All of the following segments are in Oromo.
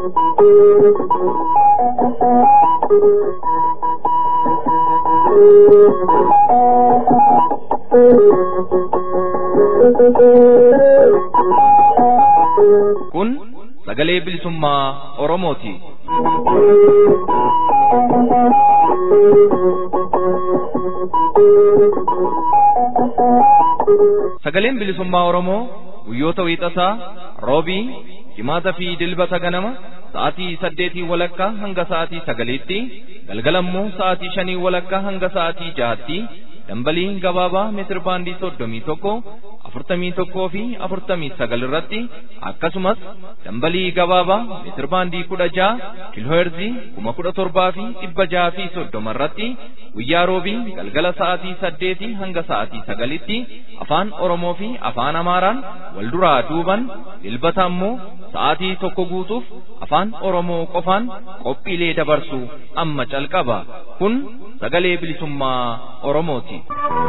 Kun sagalee bilisummaa Oromooti. Sagaleen bilisummaa Oromoo guyyoota wiixataa roobii jimaata fi dilbata ganama sa'aatii saddeetii walakkaa hanga sa'aatii sagaliitti galgalammoo sa'aatii shanii walakkaa hanga sa'aatii jahaatti dambalii gabaabaa meetir baandii soddomii tokko afurtamii tokkoo fi afurtamii sagal irratti akkasumas dambalii gabaabaa meetir baandii kudha jaha kiilooherzii kuma kudha torbaa fi dhibba jaha fi soddoma irratti guyyaa roobii galgala sa'aatii saddeetii hanga sa'aatii sagalitti afaan oromoo fi afaan amaaraan wal duraa duuban dilbata ammoo sa'aatii tokko guutuuf afaan oromoo qofaan qophiilee dabarsu amma calqaba kun sagalee bilisummaa oromooti.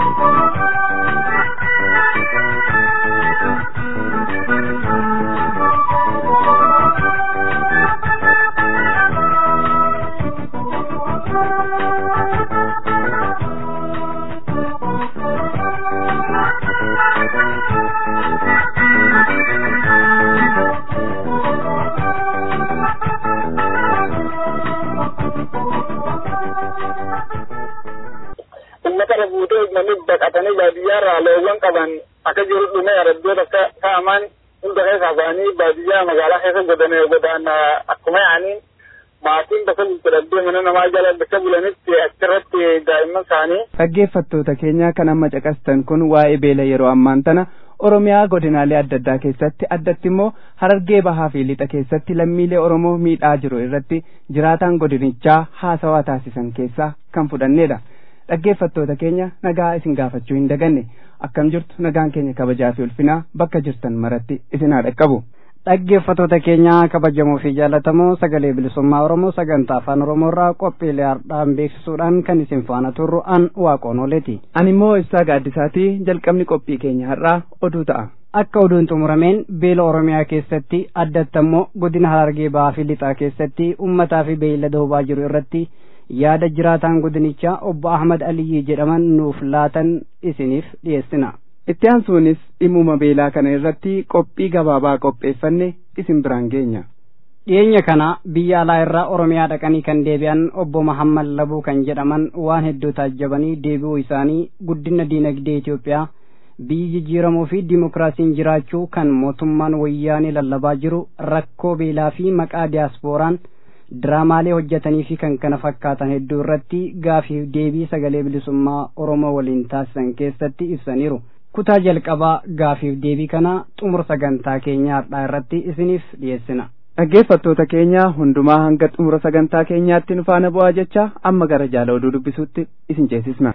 uummata fuutee namni baqatanii baadiyyaarraa loowwan qaban akka jiru dhume araddoota akka ka'aman hunda keessaa ba'anii baadiyyaa magaalaa keessa godane godaan akkuma yaa'aniin maatiin bakka gurguraddee mana namaa jala bakka bulanitti achirratti daa'imman isaanii. Dhaggeeffattoota keenya kan amma caqastan kun waa'ee beela yeroo ammaan tana Oromiyaa godinaalee adda addaa keessatti addatti immoo Harargee Bahaa fi Lixa keessatti lammiilee Oromoo miidhaa jiru irratti jiraataan godinichaa haasawaa taasisan keessaa kan fudhannedha. dhaggeeffattoota keenya nagaa isin gaafachuu hin daganne akkam jirtu nagaan keenya kabajaa fi ulfinaa bakka jirtan maratti isin haa dhaqqabu. dhaggeeffattoota keenya kabajamoo fi jaallatamoo sagalee bilisummaa oromoo sagantaa afaan oromoorraa qophiilee hardhaan beeksisuudhaan kan isin faana turru an waaqoon ooleeti. ani immoo ibsaa gaaddisaatii jalqabni qophii keenya har'aa oduu ta'a. akka oduun xumurameen beela oromiyaa keessatti addatti ammoo godina harargee bahaa fi lixaa keessatti ummataa fi beeylada hubaa jiru irratti yaada jiraataan godinichaa obbo Ahmad Aliyyi jedhaman nuuf laatan isiniif dhiyeessina. Itti aansuunis dhimmuma beelaa kana irratti qophii gabaabaa qopheeffanne isin biraan geenya. Dhiyeenya kana biyya alaa irraa Oromiyaa dhaqanii kan deebi'an obbo Mahammad Labuu kan jedhaman waan hedduu taajjabanii deebi'uu isaanii guddina diinagdee Itoophiyaa biyyi jijjiiramuu fi dimokiraasiin jiraachuu kan mootummaan wayyaanee lallabaa jiru rakkoo beelaa fi maqaa diyaaspooraan diraamaalee hojjetanii fi kan kana fakkaatan hedduu irratti gaafiif deebii sagalee bilisummaa Oromoo waliin taasisan keessatti ibsaniiru. Kutaa jalqabaa gaafiif deebii kana xumura sagantaa keenyaa har'aa irratti isiniif dhiyeessina. Dhaggeeffattoota keenya hundumaa hanga xumura sagantaa keenyaatti nu faana bu'aa jecha amma gara jaala oduu dubbisuutti isin ceesisna.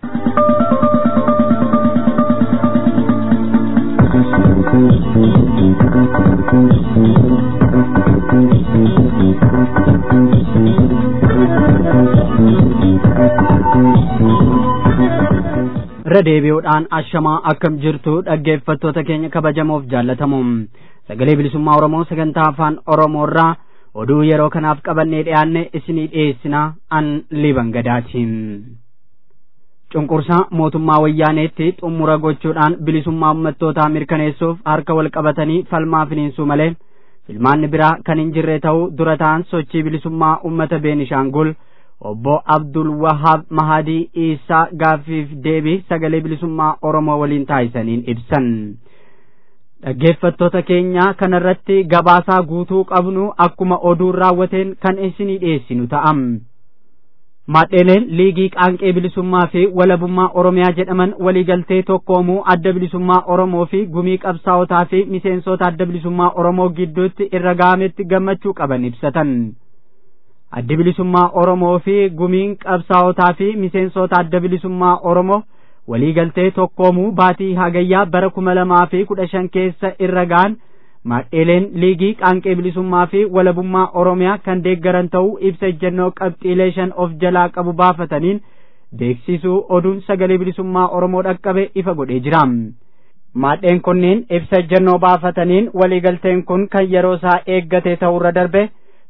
irra deebi'uudhaan ashamaa akkam jirtu dhaggeeffattoota keenya kabajamoof jaallatamu sagalee bilisummaa oromoo sagantaa afaan oromoo irraa oduu yeroo kanaaf qabannee dhiyaanne isinii dhiyeessinaa an liban gadaati cunqursaa mootummaa wayyaaneetti xumura gochuudhaan bilisummaa ummattootaa mirkaneessuuf harka wal qabatanii falmaa finiinsuu malee filmaanni biraa kan hin jirre ta'uu dura ta'an sochii bilisummaa ummata beenishaangul obbo Abdul Wahab Mahadii Isaa gaaffiif deebii sagalee bilisummaa Oromoo waliin taasisaniin ibsan. Dhaggeeffattoota keenya kanarratti gabaasaa guutuu qabnu akkuma oduun raawwateen kan isinii dhiyeessinu ta'am. Maadheeleen liigii qaanqee bilisummaa fi walabummaa Oromiyaa jedhaman waliigaltee tokkoomuu adda bilisummaa Oromoo fi gumii qabsaa'otaa fi miseensota adda bilisummaa Oromoo gidduutti irra ga'ametti gammachuu qaban ibsatan. addi bilisummaa Oromoo fi gumiin qabsaa'otaa fi miseensota adda bilisummaa Oromoo waliigaltee tokkoomuu baatii hagayyaa bara kuma lamaa fi kudha shan keessa irra ga'an maadheeleen liigii qaanqee bilisummaa fi walabummaa Oromiyaa kan deeggaran ta'uu ibsa ejjennoo qabxiilee shan of jalaa qabu baafataniin beeksisuu oduun sagalee bilisummaa Oromoo dhaqqabe ifa godhee jira. Maadheen kunneen ibsa ejjennoo baafataniin waliigalteen kun kan yeroo isaa eeggate ta'urra darbe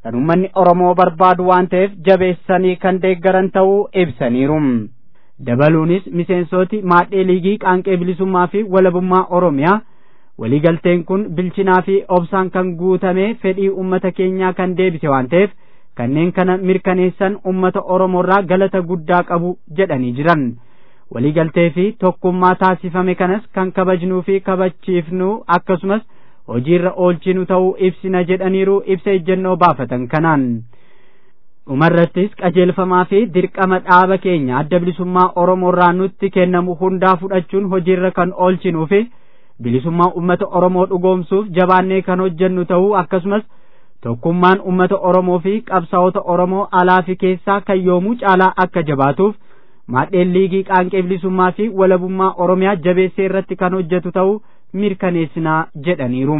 kan uummanni Oromoo barbaadu waan ta'eef jabeessanii kan deeggaran ta'uu ibsaniiru. Dabaluunis miseensoti maadhee liigii qaanqee bilisummaa fi walabummaa Oromiyaa waliigalteen kun bilchinaa fi obsaan kan guutame fedhii uummata keenyaa kan deebise waan ta'eef kanneen kana mirkaneessan uummata Oromoorraa galata guddaa qabu jedhanii jiran. Waliigaltee fi tokkummaa taasifame kanas kan kabajnuu fi kabachiifnu akkasumas hojiirra oolchinu ta'uu ibsina jedhaniiru ibsa ejjennoo baafatan kanaan. dhumarrattis qajeelfamaa fi dirqama dhaaba keenya adda bilisummaa Oromoorraa nutti kennamu hundaa fudhachuun hojiirra kan oolchinuu fi bilisummaa uummata Oromoo dhugoomsuuf jabaannee kan hojjennu ta'uu akkasumas tokkummaan uummata Oromoo fi qabsaa'ota Oromoo alaa fi keessaa kan yoomuu caalaa akka jabaatuuf maadheen liigii qaanqee bilisummaa fi walabummaa Oromiyaa jabeessee irratti kan hojjetu ta'uu mirkaneessinaa jedhaniiru.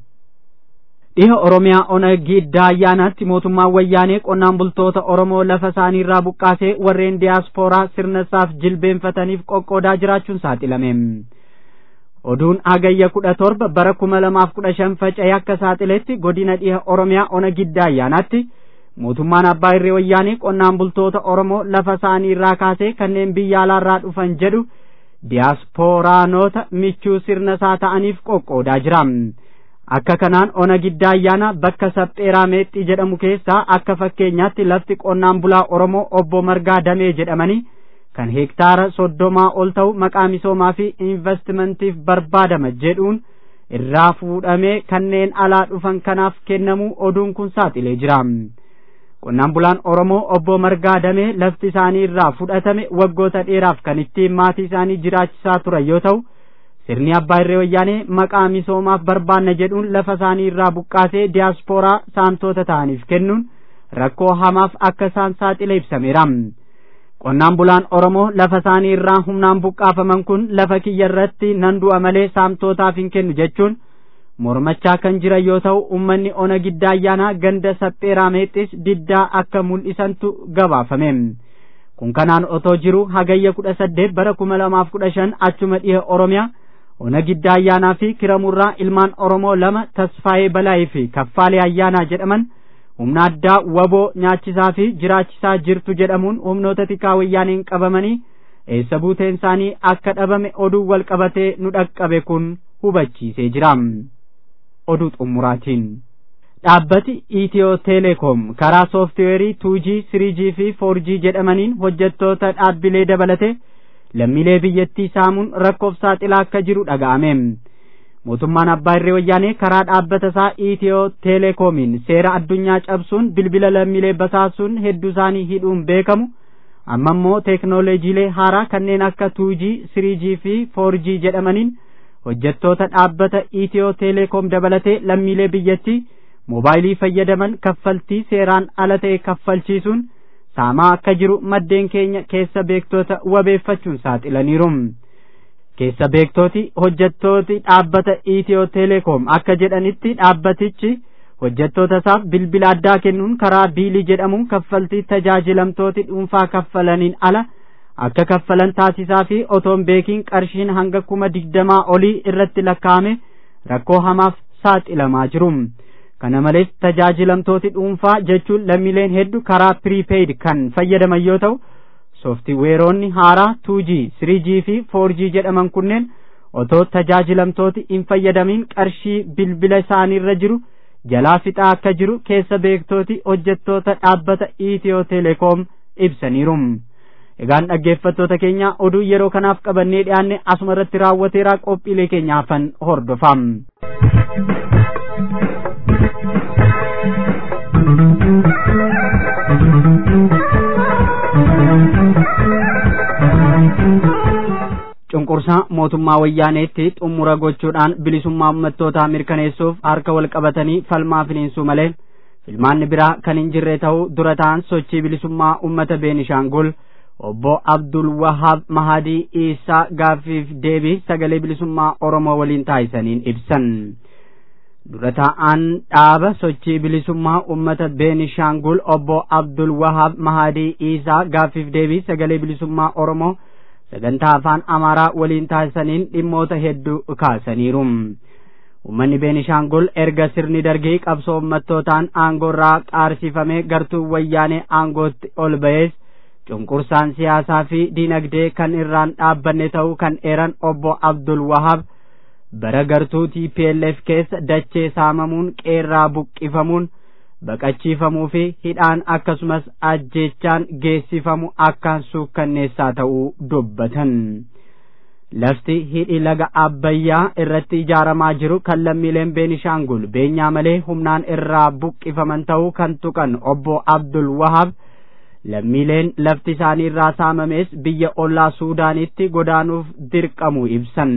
dhiha oromiyaa ona giddaa ayyaanaatti mootummaan wayyaanee qonnaan bultoota oromoo lafa isaanii irraa buqqaasee warreen diyaaspooraa sirna isaaf jilbeenfataniif qoqqoodaa jiraachuun saaxilame oduun hagayya kudha torba bara kuma lamaaf kudha shan faca'ee akka saaxiletti godina dhiha oromiyaa ona giddaa ayyaanaatti mootummaan abbaa irree wayyaanee qonnaan bultoota oromoo lafa isaanii irraa kaasee kanneen biyya alaarraa dhufan jedhu diyaaspooraanota michuu sirna isaa ta'aniif qoqqoodaa jira. akka kanaan ona giddaa ayyaana bakka sapheeraa meexxii jedhamu keessaa akka fakkeenyaatti lafti qonnaan bulaa oromoo obbo margaa damee jedhamanii kan heektaara soddomaa ol ta'u maqaa misoomaa fi investimentiif barbaadama jedhuun irraa fuudhamee kanneen alaa dhufan kanaaf kennamuu oduun kun saaxilee jira qonnaan bulaan oromoo obbo margaa damee lafti isaanii irraa fudhatame waggoota dheeraaf kan ittiin maatii isaanii jiraachisaa turan yoo ta'u sirni abbaa irree wayyaanee maqaa misoomaaf barbaanna jedhuun lafa isaanii irraa buqqaasee diyaaspooraa saamtota ta'aniif kennuun rakkoo hamaaf akka isaan saaxile ibsameera. Qonnaan bulaan Oromoo lafa isaanii irraa humnaan buqqaafaman kun lafa kiyya irratti nan du'a malee saamtotaaf hin kennu jechuun mormachaa kan jiran yoo ta'u uummanni ona giddaa ayyaanaa ganda sapheeraa meexxis diddaa akka mul'isantu gabaafame. Kun kanaan otoo jiru hagayya kudha saddeet bara kuma lamaaf kudha shan achuma dhiha Oromiyaa ona giddaa ayyaanaa fi kiramurraa ilmaan oromoo lama tasfaayee balaayii fi kaffaalee ayyaanaa jedhaman humna addaa waboo nyaachisaa fi jiraachisaa jirtu jedhamuun humnoota tikaa wayyaaniin qabamanii eessa buuteen isaanii akka dhabame oduu wal qabatee nu dhaqqabe kun hubachiisee jira oduu xumuraatiin dhaabbati itiyoo teleekoom karaa sooftiweerii tuujii siriijii fi foorjii jedhamaniin hojjettoota dhaabbilee dabalate lammiilee biyyattii saamuun rakkoof saaxilaa akka jiru dhaga'ame mootummaan abbaa irree wayyaanee karaa dhaabbata isaa itiyoo teelekoomiin seera addunyaa cabsuun bilbila lammiilee basaasuun hedduu isaanii hidhuun beekamu amma immoo teeknooloojiilee haaraa kanneen akka tuujii siriijii fi foorjii jedhamaniin hojjettoota dhaabbata itiyoo teelekoom dabalatee lammiilee biyyattii moobaayilii fayyadaman kaffaltii seeraan ala ta'e kaffalchiisuun saamaa akka jiru maddeen keenya keessa beektoota wabeeffachuun saaxilaniiru. Keessa beektooti hojjettooti dhaabbata Itiyoo Teleekoom akka jedhanitti dhaabbatichi hojjettoota isaaf bilbila addaa kennuun karaa biilii jedhamuun kaffaltii tajaajilamtooti dhuunfaa kaffalaniin ala akka kaffalan taasisaa fi otoon beekiin qarshiin hanga kuma digdamaa olii irratti lakkaa'ame rakkoo hamaaf saaxilamaa jiru. kana malees tajaajilamtooti dhuunfaa jechuun lammiileen hedduu karaa piriipeyd kan fayyadaman yoo ta'u sooftiweeronni haaraa 2G 3G fi 4G jedhaman kunneen otoo tajaajilamtooti hin fayyadamiin qarshii bilbila isaaniirra jiru jalaa fixaa akka jiru keessa beektooti hojjettoota dhaabbata Itiyoo Teleekoom ibsaniiru. Egaan dhaggeeffattoota keenya oduu yeroo kanaaf qabannee dhiyaanne asuma irratti raawwateeraa qophiilee keenya hafan hordofaa. cunqursaa mootummaa wayyaaneetti xumura gochuudhaan bilisummaa uummattootaa mirkaneessuuf harka wal qabatanii falmaa finiinsuu malee filmaanni biraa kan hin jirre ta'uu dura ta'an sochii bilisummaa uummata beenishaangul obbo abdul wahaab mahadii isaa gaaffiif deebii sagalee bilisummaa oromoo waliin taasisaniin ibsan dura ta'an dhaaba sochii bilisummaa uummata beenishaangul obbo abdul wahaab mahadii isaa gaaffiif deebii sagalee bilisummaa oromoo sagantaa afaan amaaraa waliin taasisaniin dhimmoota hedduu kaasaniiru ummanni beenishaangul erga sirni dargii qabsoo ummattootaan aangoorraa qaarsifamee gartuu wayyaanee aangootti ol ba'ees cunqursaan siyaasaa fi diinagdee kan irraan dhaabbanne ta'uu kan eeran obbo Abdul Wahab bara gartuu TPLF keessa dachee saamamuun qeerraa buqqifamuun baqachiifamuu fi hidhaan akkasumas ajjeechaan geessifamu akkaan suukkanneessaa ta'uu dubbatan. Lafti hidhi laga Abbayyaa irratti ijaaramaa jiru kan lammiileen Beenishaangul beenyaa malee humnaan irraa buqqifaman ta'uu kan tuqan obbo Abdul Wahab lammiileen lafti isaanii irraa saamames biyya ollaa Suudaanitti godaanuuf dirqamu ibsan.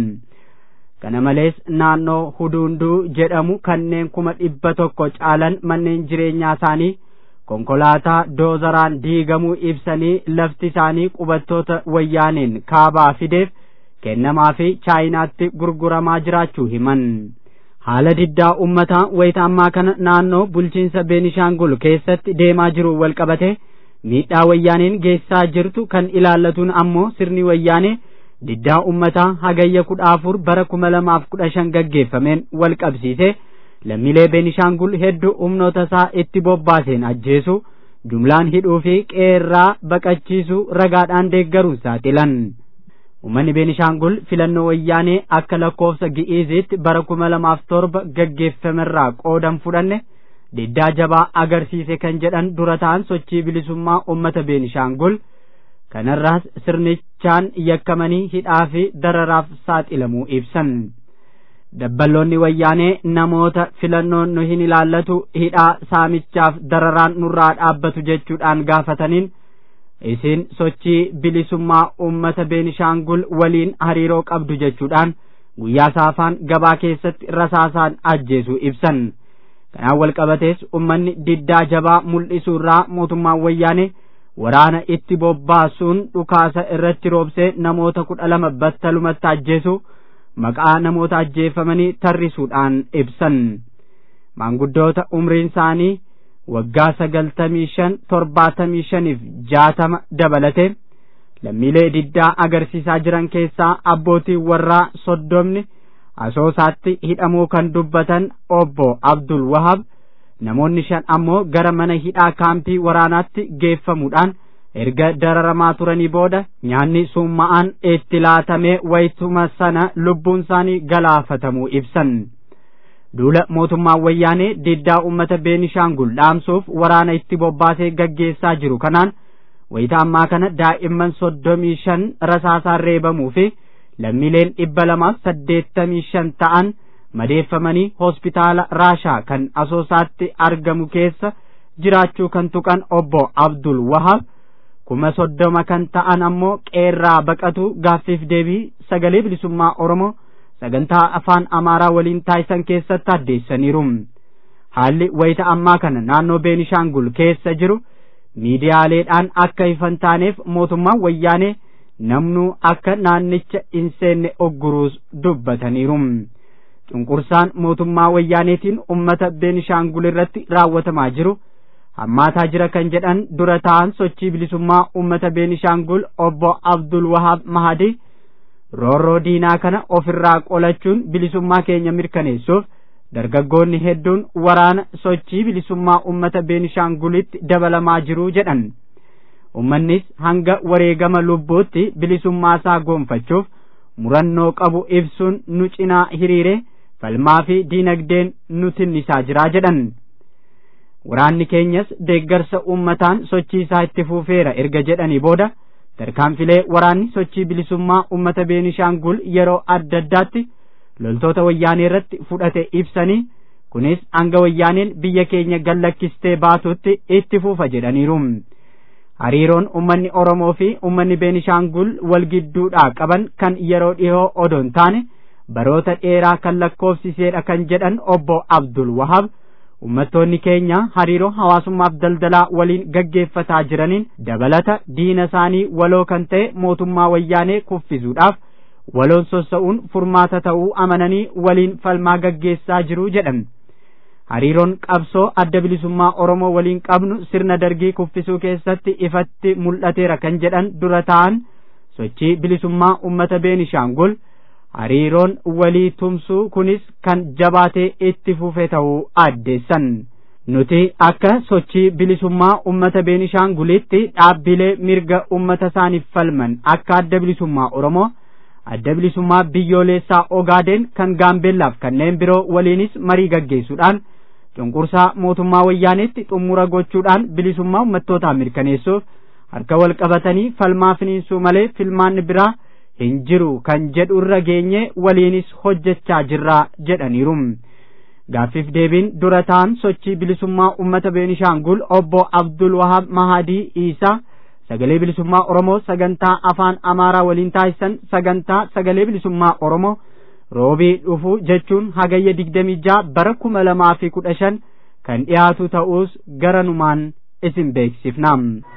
kana malees naannoo huduunduu jedhamu kanneen kuma dhibba tokko caalan manneen jireenyaa isaanii konkolaataa doozaraan diigamuu ibsanii lafti isaanii qubattoota wayyaaneen kaabaa fideef kennamaa fi chaayinaatti gurguramaa jiraachuu himan haala diddaa ummataa wayita ammaa kana naannoo bulchiinsa beenishaangul keessatti deemaa jiru walqabate miidhaa wayyaaneen geessaa jirtu kan ilaallatuun ammoo sirni wayyaanee diddaa ummataa hagayya kudha afur bara kuma lamaaf kudha shan gaggeeffameen wal qabsiise lammiilee beenishaangul hedduu humnoota isaa itti bobbaaseen ajjeesu jumlaan hidhuu fi qeerraa baqachiisu ragaadhaan deeggaruun saaxilan ummanni beenishaangul filannoo wayyaanee akka lakkoofsa gi'iiziitti bara kuma lamaaf torba gaggeeffamerraa qoodan fudhanne diddaa jabaa agarsiise kan jedhan dura ta'an sochii bilisummaa ummata beenishaangul kanarraas sirnichaan yakkamanii hidhaa fi dararaaf saaxilamuu ibsan dabballoonni wayyaanee namoota filannoon nu hin ilaallatu hidhaa saamichaaf dararaan nurraa dhaabbatu jechuudhaan gaafataniin isin sochii bilisummaa ummata beenishaangul waliin hariiroo qabdu jechuudhaan guyyaa saafaan gabaa keessatti rasaasaan ajjeesuu ibsan kanaan wal qabatees ummanni diddaa jabaa mul'isuurraa mootummaan wayyaanee waraana itti bobbaasuun dhukaasa irratti roobsee namoota kudha lama battalumatti ajjeesu maqaa namoota ajjeefamanii tarrisuudhaan ibsan maanguddoota umriin isaanii waggaa sagaltamii shan torbaatamii shaniif jaatama dabalate lammiilee diddaa agarsiisaa jiran keessaa abbootiin warraa soddomni asoosaatti hidhamuu kan dubbatan obbo Abdul Wahab namoonni shan ammoo gara mana hidhaa kaampii waraanaatti geeffamuudhaan erga dararamaa turanii booda nyaanni summa'aan itti laatamee wayituma sana lubbuun isaanii galaafatamuu ibsan duula mootummaan wayyaanee diddaa ummata beenishaangul dhaamsuuf waraana itti bobbaasee gaggeessaa jiru kanaan wayita ammaa kana daa'imman soddomii shan rasaasaan reebamuu fi lammiileen dhibba lamaaf saddeettamii shan ta'an madeeffamanii hospitaala raashaa kan asoosaatti argamu keessa jiraachuu kan tuqan obbo abdul wahab kuma soddoma kan ta'an ammoo qeerraa baqatu gaaffiif deebii sagalee bilisummaa oromoo sagantaa afaan amaaraa waliin taasisan keessatti addeessaniiru haalli wayita ammaa kana naannoo beenishaangul keessa jiru miidiyaaleedhaan akka ifan taaneef mootummaan wayyaanee namnuu akka naannicha hin seenne ogguruus dubbataniiru cunqursaan mootummaa wayyaaneetiin ummata beenishaangul irratti raawwatamaa jiru hammaataa jira kan jedhan dura ta'an sochii bilisummaa ummata beenishaangul obbo abdul wahaab mahadi roorroo diinaa kana ofirraa qolachuun bilisummaa keenya mirkaneessuuf dargaggoonni hedduun waraana sochii bilisummaa ummata beenishaangulitti dabalamaa jiru jedhan ummannis hanga wareegama lubbuutti bilisummaa isaa goonfachuuf murannoo qabu ibsuun nu cinaa hiriire falmaa fi diinagdeen nu tinnisaa jiraa jedhan waraanni keenyas deeggarsa ummataan sochii isaa itti fufeera erga jedhanii booda tarkaanfilee waraanni sochii bilisummaa ummata beenishaangul yeroo adda addaatti loltoota wayyaanee irratti fudhate ibsanii kunis hanga wayyaaneen biyya keenya gallakkistee baatutti itti fufa jedhaniiru hariiroon ummanni oromoo fi ummanni beenishaangul wal gidduudhaa qaban kan yeroo dhihoo odoo hin taane baroota dheeraa kan lakkoofsiseedha kan jedhan obbo abdul wahab ummattoonni keenya hariiroo hawaasummaaf daldalaa waliin gaggeeffataa jiraniin dabalata diina isaanii waloo kan ta'e mootummaa wayyaanee kuffisuudhaaf waloon sossa'uun furmaata ta'uu amananii waliin falmaa gaggeessaa jiru jedhan hariiroon qabsoo adda bilisummaa oromoo waliin qabnu sirna dargii kuffisuu keessatti ifatti mul'ateera kan jedhan dura ta'an sochii bilisummaa ummata beenishaangul hariiroon walii tumsuu kunis kan jabaatee itti fufe ta'uu addeessan. nuti akka sochii bilisummaa ummata beenishaangulitti dhaabbilee mirga ummata isaaniif falman akka adda bilisummaa oromoo adda bilisummaa biyyoolessaa ogaaden kan gaambeellaaf kanneen biroo waliinis marii gaggeessuudhaan cunqursaa mootummaa wayyaaneetti xumura gochuudhaan bilisummaa ummattootaa mirkaneessuuf harka wal qabatanii falmaa finiinsuu malee filmaanni biraa hin jiru kan jedhu irra geenye waliinis hojjechaa jirraa jedhaniiru. gaaffiif deebiin dura ta'an sochii bilisummaa ummata beenishaangul obbo abdul wahab mahadii isaa sagalee bilisummaa oromoo sagantaa afaan amaaraa waliin taasisan sagantaa sagalee bilisummaa oromoo roobii dhufu jechuun hagayya digdamii jaha bara kuma lamaa fi kudha shan kan dhiyaatu ta'uus garanumaan isin beeksifna.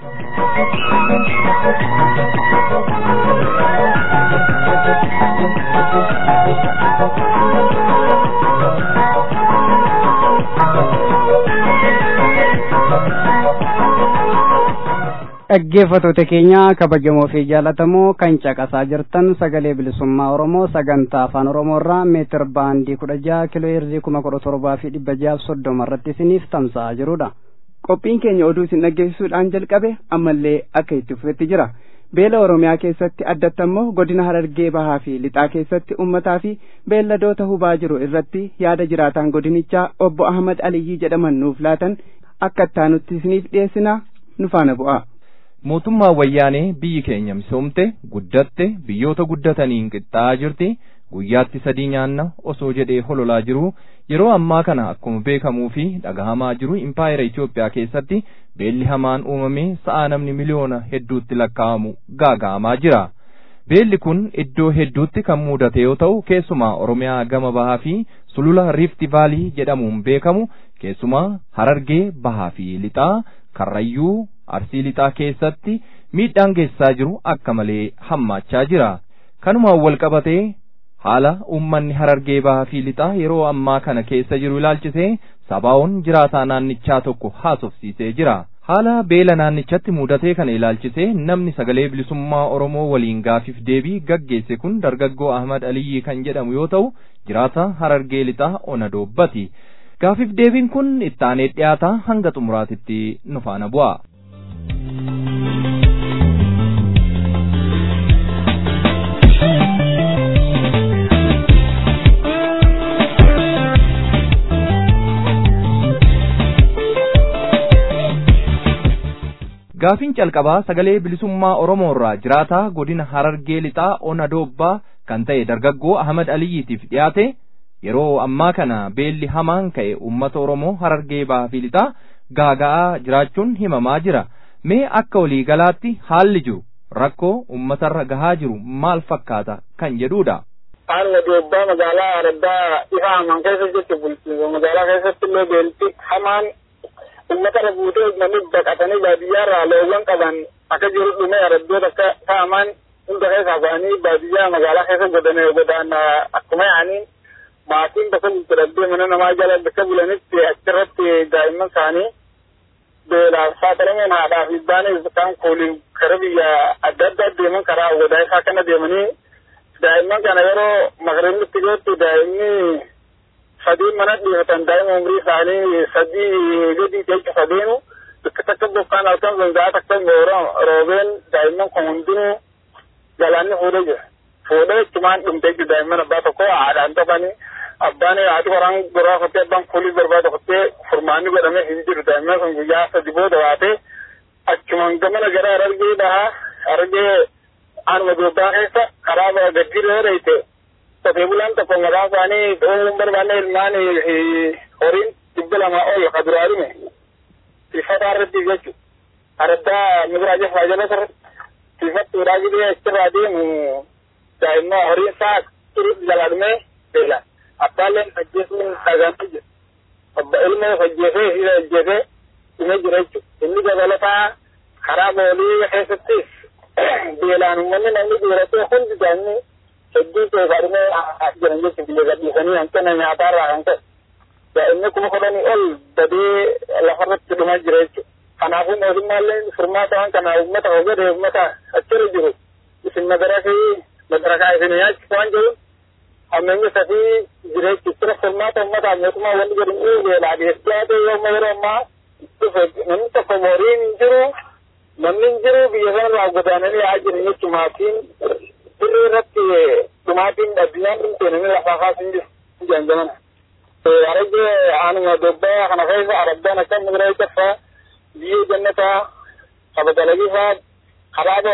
dhaggeeffatoota keenya kabajamoo fi jaalatamoo kan caqasaa jirtan sagalee bilisummaa oromoo sagantaa afaan oromoo irraa meetir baandii kudha jaha kiloo heerzii kuma kudha torbaa fi dhibba jahaaf soddoma irratti isiniif tamsa'aa jirudha. qophiin keenya oduu isin dhaggeessisuudhaan jalqabe ammallee akka itti fufetti jira beela oromiyaa keessatti addatti ammoo godina harargee bahaa fi lixaa keessatti ummataa fi beelladoota hubaa jiru irratti yaada jiraataan godinichaa obbo ahmad aliyyii jedhaman nuuf laatan akka ittaanutti isiniif dhiyeessina nu faana bu'a. mootummaa wayyaanee biyyi keenya misoomte guddatte biyyoota guddataniin qixxaa'aa jirti guyyaatti sadii nyaanna osoo jedhee hololaa jiru yeroo ammaa kana akkuma beekamuu fi dhagahamaa jiru impaayera Itoophiyaa keessatti beelli hamaan uumamee sa'a namni miliyoona hedduutti lakkaa'amu gaaga'amaa jira. Beelli kun iddoo hedduutti kan mudate yoo ta'u keessumaa Oromiyaa gama bahaa fi sulula Rift Vaalii jedhamuun beekamu keessumaa Harargee bahaa fi lixaa Karrayyuu arsii lixaa keessatti miidhaan geessaa jiru akka malee hammaachaa jira. Kanumaan wal qabatee haala uummanni harargee bahaa fi lixaa yeroo ammaa kana keessa jiru ilaalchisee sabaa'oon jiraataa naannichaa tokko haasofsiisee jira. Haala beela naannichatti mudatee kana ilaalchisee namni sagalee bilisummaa Oromoo waliin gaafiif deebii gaggeesse kun dargaggoo Ahmad Aliyyi kan jedhamu yoo ta'u jiraata harargee lixaa ona doobbati. Gaafiif deebiin kun ittaanee dhiyaataa hanga xumuraatitti nu faana bu'a. Gaafiin calqabaa sagalee bilisummaa Oromoo irraa jiraataa godina Harargee lixaa ona doobbaa kan ta'e dargaggoo Ahmad Aliyyiitiif dhiyaate yeroo ammaa kana beelli hamaan ka'e uummata Oromoo Harargee bahaa fi lixaa gaaga'aa jiraachuun himamaa jira. Mee akka waliigalaatti haalli jiru rakkoo uummatarra gahaa jiru maal fakkaata kan jedhudha. Haalli doobbaa magaalaa Araddaa ifa hamaan keessa jirti bulchiinsa magaalaa keessatti illee beelti hamaan ummata irra buutee namni baqatanii baadiyyaa irraa loowwan qaban akka jiru dhume araddoota akka ta'aman hunda keessaa ba'anii baadiyyaa magaalaa keessa godhane godaan akkuma yaa'anii maatiin bakka gurguradee mana namaa jala bakka bulanitti achirratti daa'imman isaanii beelaaf saaxilamuun haadhaa fi baaniif isaan kuuliin kara biyya adda addaa deeman karaa wadaa isaa kana deemanii daa'imman kana yeroo maqribnitti gootti daa'imni sadii mana dhiifatan daa'ima umrii isaanii sadii gadi jecha sadeenu bakka takka bokkaan halkan zanzaa takka roobeen daa'imman kun hundinuu galaanni fuudhee jira. Fuudhee jechumaan dhumtee jiru daa'imman abbaa tokko haadhaan tokkani abbaan haati waraan goraa fattee abbaan kuulii barbaada fattee furmaanni godhamee hin jiru daa'imman kun guyyaa sadi booda waatee achumaan gamana gara arargee dhahaa argee aanuma dubbaa keessa karaa gaddiirra yoo dheeyte qotee bulaan tokko maqaan isaanii dhoowwuun barbaanne ilmaan horiin dhibba lama ol ka duraa dhume tiffataa irratti jechu araddaa mibiraa jeffaa jala irratti tiffattuudhaa jedhee achirraa deemu daa'imman horiin isaa turutti jalaa dhume beela abbaalleen ajjeesuun dhagamee jira abba ilmoo ajjeesee hira ajjeesee dhume jira jechu inni dabalataa karaa boolii keessattis beelaan uummanni namni dhiiratee hundi daa'imni hedduu keessadhumee jiran jechuun biyya gadhiisanii hanqina nyaataarraa kan ta'e daa'imni kuma kudhanii ol badee lafarratti dhumaa jira jechuudha. Kanaafuu mootummaallee furmaata waan kana uummata hogade uummata achirra jiru isin madarakaa madarakaa isin nyaachisu waan jiru ammayya safii jireechistira furmaata uummataa mootummaa wanni jedhamu beelaa dhiyeessaa ta'e yooma yeroo ammaa dhufe namni tokko moriin hin jiru namni hin jiru biyya sanarraa godaananii haa jiran jechuun maatiin dirree irratti dhumaatiin addunyaan dhumte namni lafaa kaasin jiru jaanjaman. Arage anuma dobbaa kana keessa arabbaan akka migira caffaa biyyee jannataa kabajalagifaa karaaba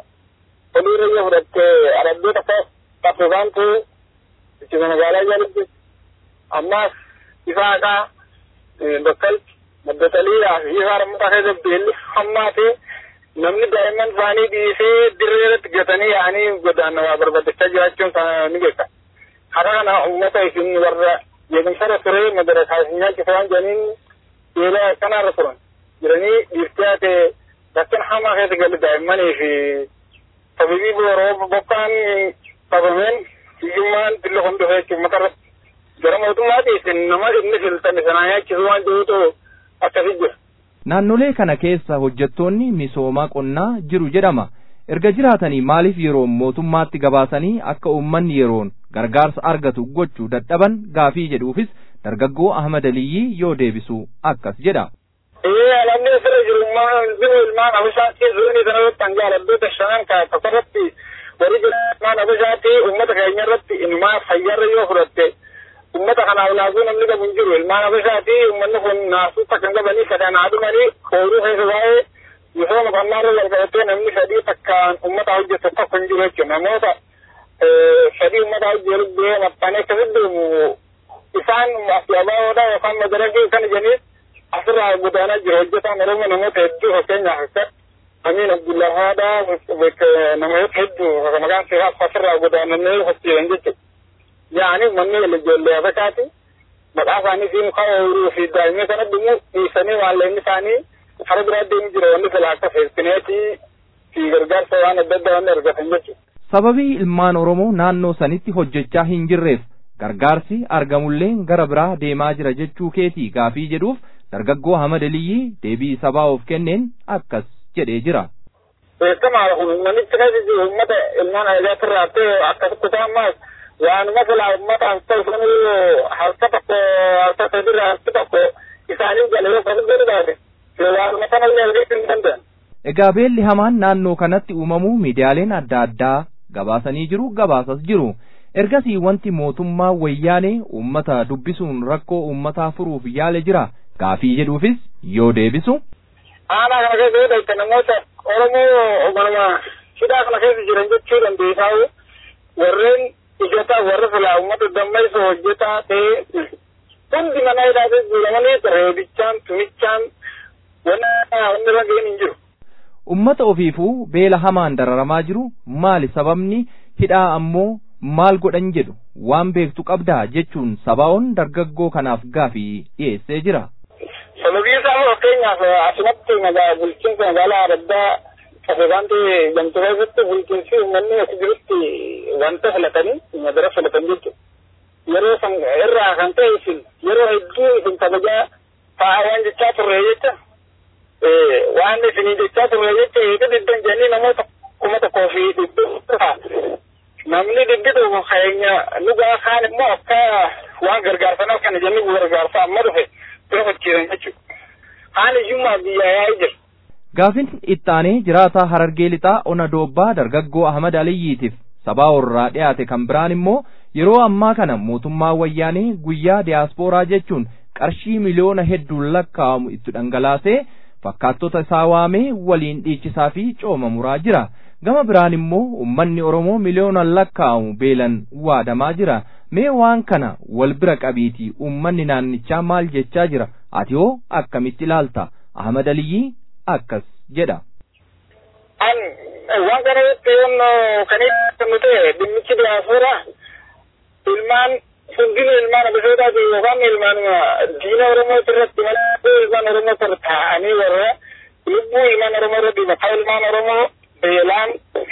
olirra yoo fudhatte arabdoota akka qaffifaan ta'e ittisa magaalaa jalatti ammaas ifa haqaa bakkal maddataliidhaa fi ifa harmutaa keessa beelli hammaa ta'e namni daa'imman isaanii dhiisee dirree irratti gatanii yaa'anii godaannawaa barbaadachaa jiraachuun ni beeka. Hara kana uummata isin warra beekumsarra ture madarakaa isin nyaachisa waan jedhaniin beela kanarra turan jiranii dhiirtii ta'e rakkin hamaa keessa galu daa'immanii fi tabibii booroo bokkaan qabameen hiyyummaan billa hundufa jechuun matarratti gara mootummaati isin nama inni filtame sanaa nyaachisu waan jirutu akkasii jira. Naannolee kana keessa hojjettoonni misoomaa qonnaa jiru jedhama. Erga jiraatanii maaliif yeroo mootummaatti gabaasanii akka uummanni yeroon gargaarsa argatu gochuu dadhaban gaafii jedhuufis dargaggoo Ahmad Aliyyii yoo deebisu akkas jedha. Ee alamni asirra jiru jiru ilmaan abishaatii zuunii sana irratti hangaaladdoota shanan tokkorratti warri jiru ilmaan abishaatii uummata keenya irratti ilmaa fayyarra yoo fudhatte ummata kanaaf naasuu namni qabu hin jiru ilmaan abishaatii uummanni kun naasuu takka hin qabanii sadaan haadhumanii hooruu keessa baay'ee misooma qonnaarra walqabatee namni sadii takkaan ummata hojjetu tokko hin jiru jechuudha namoota sadii ummata hojjetu bee maxxanee akkasitti deemu isaan abaaboodha yookaan madaragee kan jedhanii asirraa godaanaa jiru hojjetaan oromoo namoota hedduu fakkeenyaaf akka Amin Abdullahaadha namoota hedduu maqaan isaa asirraa godaananii hojjetan jechuudha. yaani manni wal ijoollee abashaati maqaa isaanii fi muka ooyiruu fi daa'imni sana dhumu dhiisanii maallaqni isaanii kara biraa deemu jira wanni fila akka feestineetii fi gargaarsa waan adda addaa wanni argatan jechuudha. Sababii ilmaan Oromoo naannoo sanitti hojjechaa hin jirreef gargaarsi argamullee gara biraa deemaa jira jechuu keetii gaafii jedhuuf dargaggoo Ahmad Aliyyii deebii sabaa of kenneen akkas jedhee jira. Beekamaadha kun manichi keessa jiru uummata ilmaan ajaa'iba irraa ta'e akkasitti ammaas waanuma silaa ummataaf ta'u sunuu harka tokko harka sadirraa harki tokko isaanii jala yoo kan godhu waanuma sanallee argachuu hin danda'an. Egaa beelli hamaan naannoo kanatti uumamuu miidiyaaleen adda addaa gabaasanii jiru gabaasas jiru. Ergasii wanti mootummaa wayyaanee uummata dubbisuun rakkoo uummataa furuuf yaale jira. Gaafii jedhuufis yoo deebisu. Aanaa kana keessa yoo ta'e namoota Oromoo manuma hidhaa kana keessa jiran jechuu dandeessaa warreen hojjetaa warra filaa uummata dammaysa hojjetaa ta'e hundi mana hidhaa keessa jiramanii reebichaan tumichaan wanni irra ga'een hin jiru. Ummata ofiifuu beela hamaan dararamaa jiru maali sababni hidhaa ammoo maal godhan jedhu waan beektu qabdaa jechuun sabaa'oon dargaggoo kanaaf gaafii dhiyeessee jira. Sababii isaa fakkeenyaaf asumatti magaalaa bulchiinsa magaalaa addaa Kafeegaan ta'e gamtuu keessatti bulchiinsi uummanni as jirutti wanta filatanii madara filatan jechuudha. Yeroo san irraa kan ta'e isin yeroo hedduu isin kabajaa taa'aa waan jechaa turre jecha waan isinii jechaa turre jecha eega diddan jedhanii namoota kuma tokkoo fi dhibbu namni didditu keenya dhugaa kaan immoo akka waan gargaarsanoo kana jennee gargaarsa amma dhufe bira fakkiisan jechuudha. Haan iyyummaa biyyaa yaa'ee jira. Gaafin ittaanee jiraataa Harargee Lixaa Ona Doobbaa dargaggoo Ahmad Aliyyiitiif sabaa warraa dhiyaate kan biraan immoo yeroo ammaa kana mootummaa wayyaanee guyyaa diyaaspooraa jechuun qarshii miliyoona hedduun lakkaa'amu itti dhangalaasee fakkaattota isaa waamee waliin dhiichisaa fi cooma muraa jira. Gama biraan immoo uummanni Oromoo miliyoonaan lakkaa'amu beelan waadamaa jira. Mee waan kana wal bira qabiitii uummanni naannichaa maal jechaa jira? Ati hoo akkamitti ilaalta? Ahmad Aliyyii akkas jedha. An waan kana yoon kan inni ta'e dhimmichi diyaaspooraa ilmaan hundinuu ilmaan abishootaati yookaan ilmaan diina Oromoo irratti malee ilmaan Oromoo irra taa'anii warra lubbuu ilmaan Oromoo irratti maqaa ilmaan Oromoo beelaan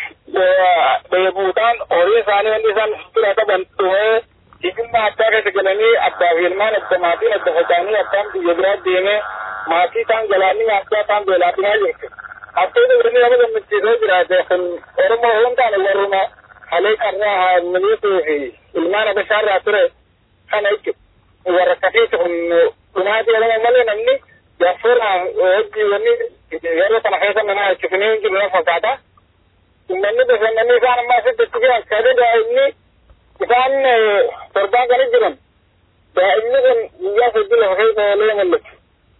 dheebuudhaan horii isaanii wanti isaan fira qaban dhumee hiyyummaa addaa keessa galanii abbaa fi ilmaan adda maatiin adda faca'anii abbaan biyya biraa deemee maatii isaan galaanii nyaachaa isaan beelaatinaa jirti. Abboota biranii nama gammachiisee jiraate kun Oromoo hin taane warruma halee qarraa haa miliisuu fi ilmaan abashaarraa ture kana jechu warra kafiiti kun dhumaatii jedhama malee namni gaaffuura hojii wanni yeroo kana keessa nama hojjetinii jiru na fakkaata. Uummanni bashannanii isaan ammaa asitti itti jiran sadii daa'imni isaan torbaan kana jiran daa'imni kun guyyaa sadii lafa keessa oolee mul'atu.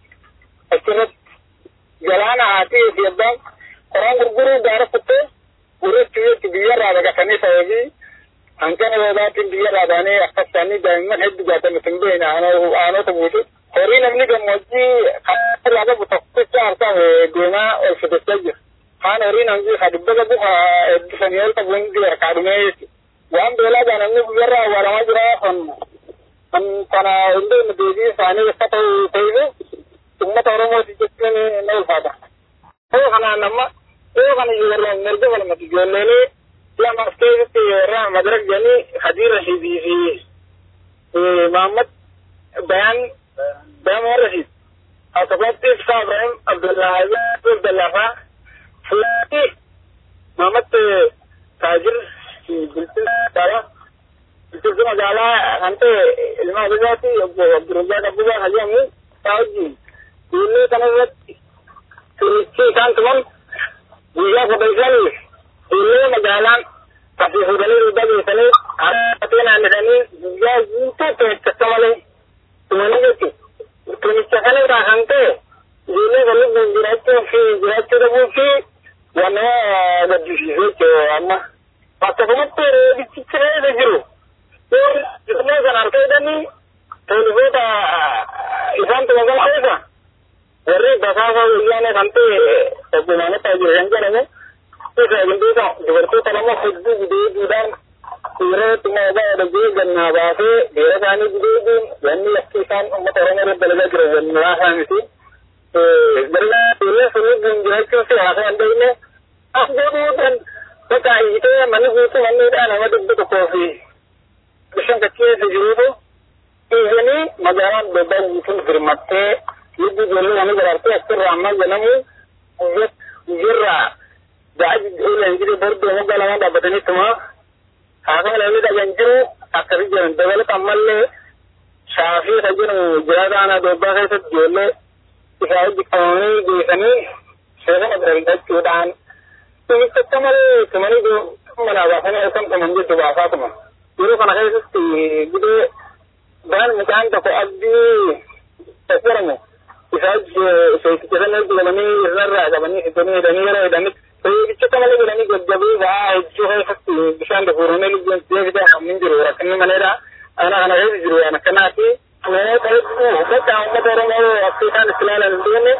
Achirratti galaana haatii fi abbaan qoraan gurguruu gaara kuttee gurratti jetti biyyarraa baqatanii sababii hanqina roobaatiin biyyarraa baanee akkas isaanii daa'imman hedduu jaatame hin beekne aanota buutu. Horii namni gammoojjii kan irraa qabu tokkicha harkaa deemaa ol fidachaa jira. Haan horiin hangi ka dubba qabu ka eebbisanii ol qabu hundi harkaa dhumee jechuudha. Waan beelaa baa namni biyyarraa awwaaramaa jira kan kan kana hundee deebii isaanii akka ta'u ta'ee ummata Oromooti jechuun na ulfaata. Yoo kanaan nama yoo kana warra mirga falmatu ijoollee lama as keessatti warra madarak jedhanii Hadiir Rashidii fi Muhammad Bayaan Bayaan Rashid akkasumatti Ibsaa Ibrahim Abdullahi Abdullafa Fulani Muhammad Taajir Bilchinaa Dala Bilchinaa magaalaa kan ta'e ilma abizaati Abdurrazzaq Abbubaa Hajjamu isaa wajjin ijoollee kana irratti turichi isaan tuman guyyaa kudhan ijoollee magaalaan asii fuudhanii dugda geessanii harkatee naannisanii guyyaa guutuu tumichatti malee tumanii jechuudha. Tumicha kana irraa kan ta'e ijoollee kan lubbuun jiraachuu fi jiraachuu dhabuu fi waan nama gaddisiisu jechuudha amma. Bakka kanatti reebichicha keessa jiru. Ijoollee kan harka hidhanii poolisoota isaan tumaman keessa warri basaasa wayyaanee kan ta'e obbo Maamata Jiran jedhamu isa gindeeta dubartoota lama hedduu gudeeduudhaan yeroo xummaa ba'aa dhagee gannaa baasee dhiira isaanii gudeeduun wanni akka isaan uummata Oromoo irratti dalagaa jiran wanni haasaa miti. Galaa dhiirri sunni buun jiraachuun si haasaa hin beekne as godhuudhaan bakka hiitee manni guutuu manniidhaa nama dhibba tokkoo fi bishaan kacheessa jiruutu dhiiranii magaalaan dobbaa guutuun firmattee lubbi ijoollee namni baraartee asirraa amma jedhamu guyyarraa gaa'i oolan jiru bordoo moggaa lama dhaabbatanii tuma haasama namni dhagan jiru akkasi jiran dabalata ammallee shaafii isa jedhamu jiraata aanaa dobbaa keessatti ijoollee isaa hojjetamanii geessanii seera dargachuudhaan tumichacha malee tumanii manaa baasanii halkan tuman jettu baasaa tuma yeroo kana keessatti gudee baan midhaan tokko abdii jedhamu isaa seekichasanii jedhamanii irrarraa qabanii fitanii hidhanii yeroo hidhanitti Bicha malee jedhanii gaggabee ba'aa hedduu keessatti bishaan dafuuranii lubbuun deebisaa hamni jiru rakkinni maleedha. Ana kana keessa jiru waan akkanaati. Namoota hedduu bakka uummata Oromoo akka isaan itti ilaalan hin deemne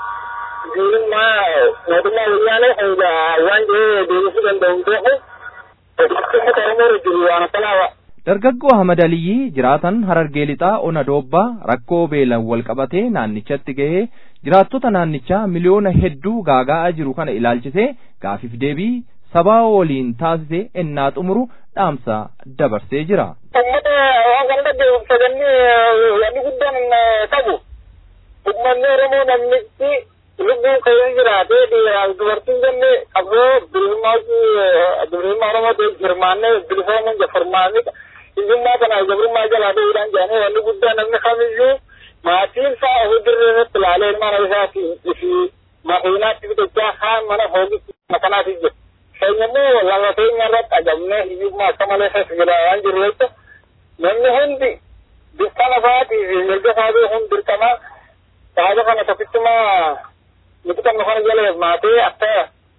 diinummaa mootummaa wayyaanee hanga waan jedhee deebisuu danda'u hin beeku. Uummata Oromoo jiru waan akkanaa Dargaggoo Ahmad Aliyyi jiraatan Harargee Lixaa Ona Doobbaa rakkoo beelan wal qabatee naannichatti gahee jiraattota naannichaa miliyoona hedduu gaaga'aa jiru kana ilaalchisee gaafiif deebii sabaa waliin taasisee ennaa xumuru dhaamsa dabarsee jira. Uummata waan kana dhaggeeffatanii wanni guddaan qabu uummanni Oromoo namnichi lubbuu ka'ee jiraatee dhiiraaf dubartiin jenne qabsoo bilisummaa bilisummaa Oromoo ta'e hirmaannee bilisoomuun jaffarmaanii hiyyummaa kana jabrummaa jalaa ta'uudhaan jedhanii wanni guddaa namni kamiyyuu maatiin isaa ofirra irratti ilaalee ilmaan isaa fi makiinaatti bitachaa haan mana foogitti makanaati jiru. Keenya immoo lafa keenya irratti ajabnee hiyyummaa akka malee keessa jira waan jiru jecha namni hundi bifta lafaatii fi mirga isaatii hundi dirqamaa saaga kana tokkichuma nuti qabnu kana jala maatee akka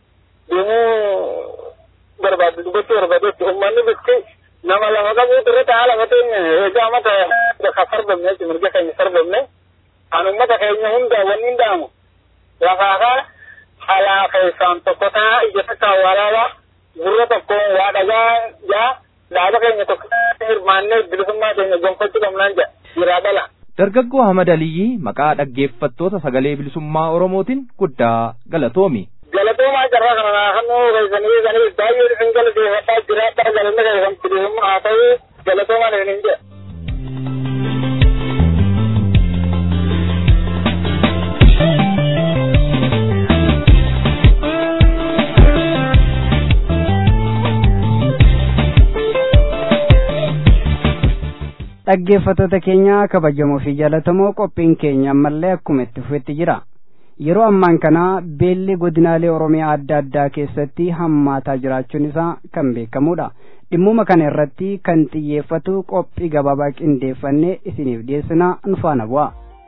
deemuu barbaadu dubbachuu barbaadetti uummanni bifti nama lama qabuutu irratti haala mateen egaa mata ka sarbamne jechuun mirga keenya sarbamne kan uummata keenya hunda wanni hundaamu lafaakaa halaa keessaan tokko taa ija takka awwaalaala gurra tokko waa dhagaa jaa dhaaba keenya tokko hirmaannee bilisummaa keenya gonfachuu qabnaan jedha jiraa dhala. Dargaggoo Ahmad Aliyyi maqaa dhaggeeffattoota sagalee bilisummaa Oromootiin guddaa galatoomi. galatoomaa carraa kana naannoo keessanii sanii baay'ee isin galateeffadhaa jiraadhaa galanna keessan bilisummaa haa ta'u galatoomaan isin jedha. dhaggeeffattoota keenya kabajamoo fi jaalatamoo qophiin keenya ammallee akkuma itti fufetti jira yeroo ammaan kana beelli godinaalee oromiyaa adda addaa keessatti hammaataa jiraachuun isaa kan beekamudha dhimmuma kana irratti kan xiyyeeffatu qophii gabaabaa qindeeffannee isiniif dhiyeessina nufaana bu'a.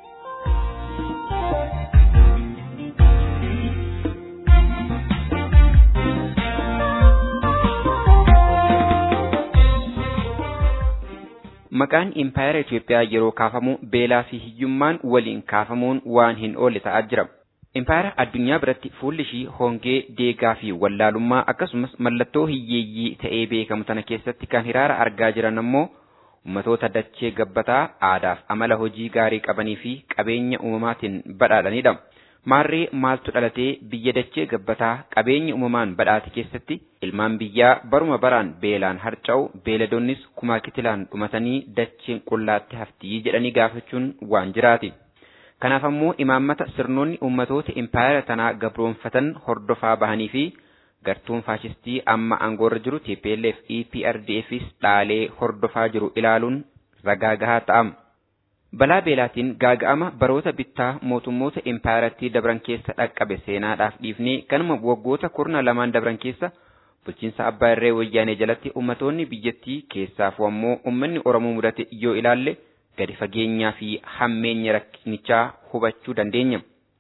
Maqaan impaayera Itoophiyaa yeroo kaafamu beelaa fi hiyyummaan waliin kaafamuun waan hin oolle ta'aa jira. Impaayera addunyaa biratti fuulli ishii hongee, deegaa fi wallaalummaa akkasumas mallattoo hiyyeeyyii ta'ee beekamu tana keessatti kan hiraara argaa jiran ammoo ummatoota dachee gabbataa aadaaf amala hojii gaarii qabanii fi qabeenya uumamaatiin badhaadhanidha. Maarree maaltu dhalatee biyya dachee gabbataa qabeenya uumamaan badhaate keessatti ilmaan biyyaa baruma baraan beelaan harca'u beeladoonnis kumaa kitilaan dhumatanii dacheen qullaatti haftii jedhanii gaafachuun waan jiraati. Kanaaf ammoo imaammata sirnoonni uummatoota impaayera tanaa gabroonfatan hordofaa bahanii fi gartuun faashistii amma aangoorra jiru TPLF EPRDFs dhaalee hordofaa jiru ilaaluun ragaa gahaa ta'ama. Balaa beelaatiin gaaga'ama baroota bittaa mootummoota impaayarattii dabran keessa dhaqqabe seenaadhaaf dhiifnee kanuma waggoota kurna lamaan dabran keessa bulchiinsa abbaa irree wayyaanee jalatti ummatoonni biyyattii keessaafuu ammoo ummanni Oromoo mudate yoo ilaalle gadi fageenyaa fi hammeenya rakkinichaa hubachuu dandeenya.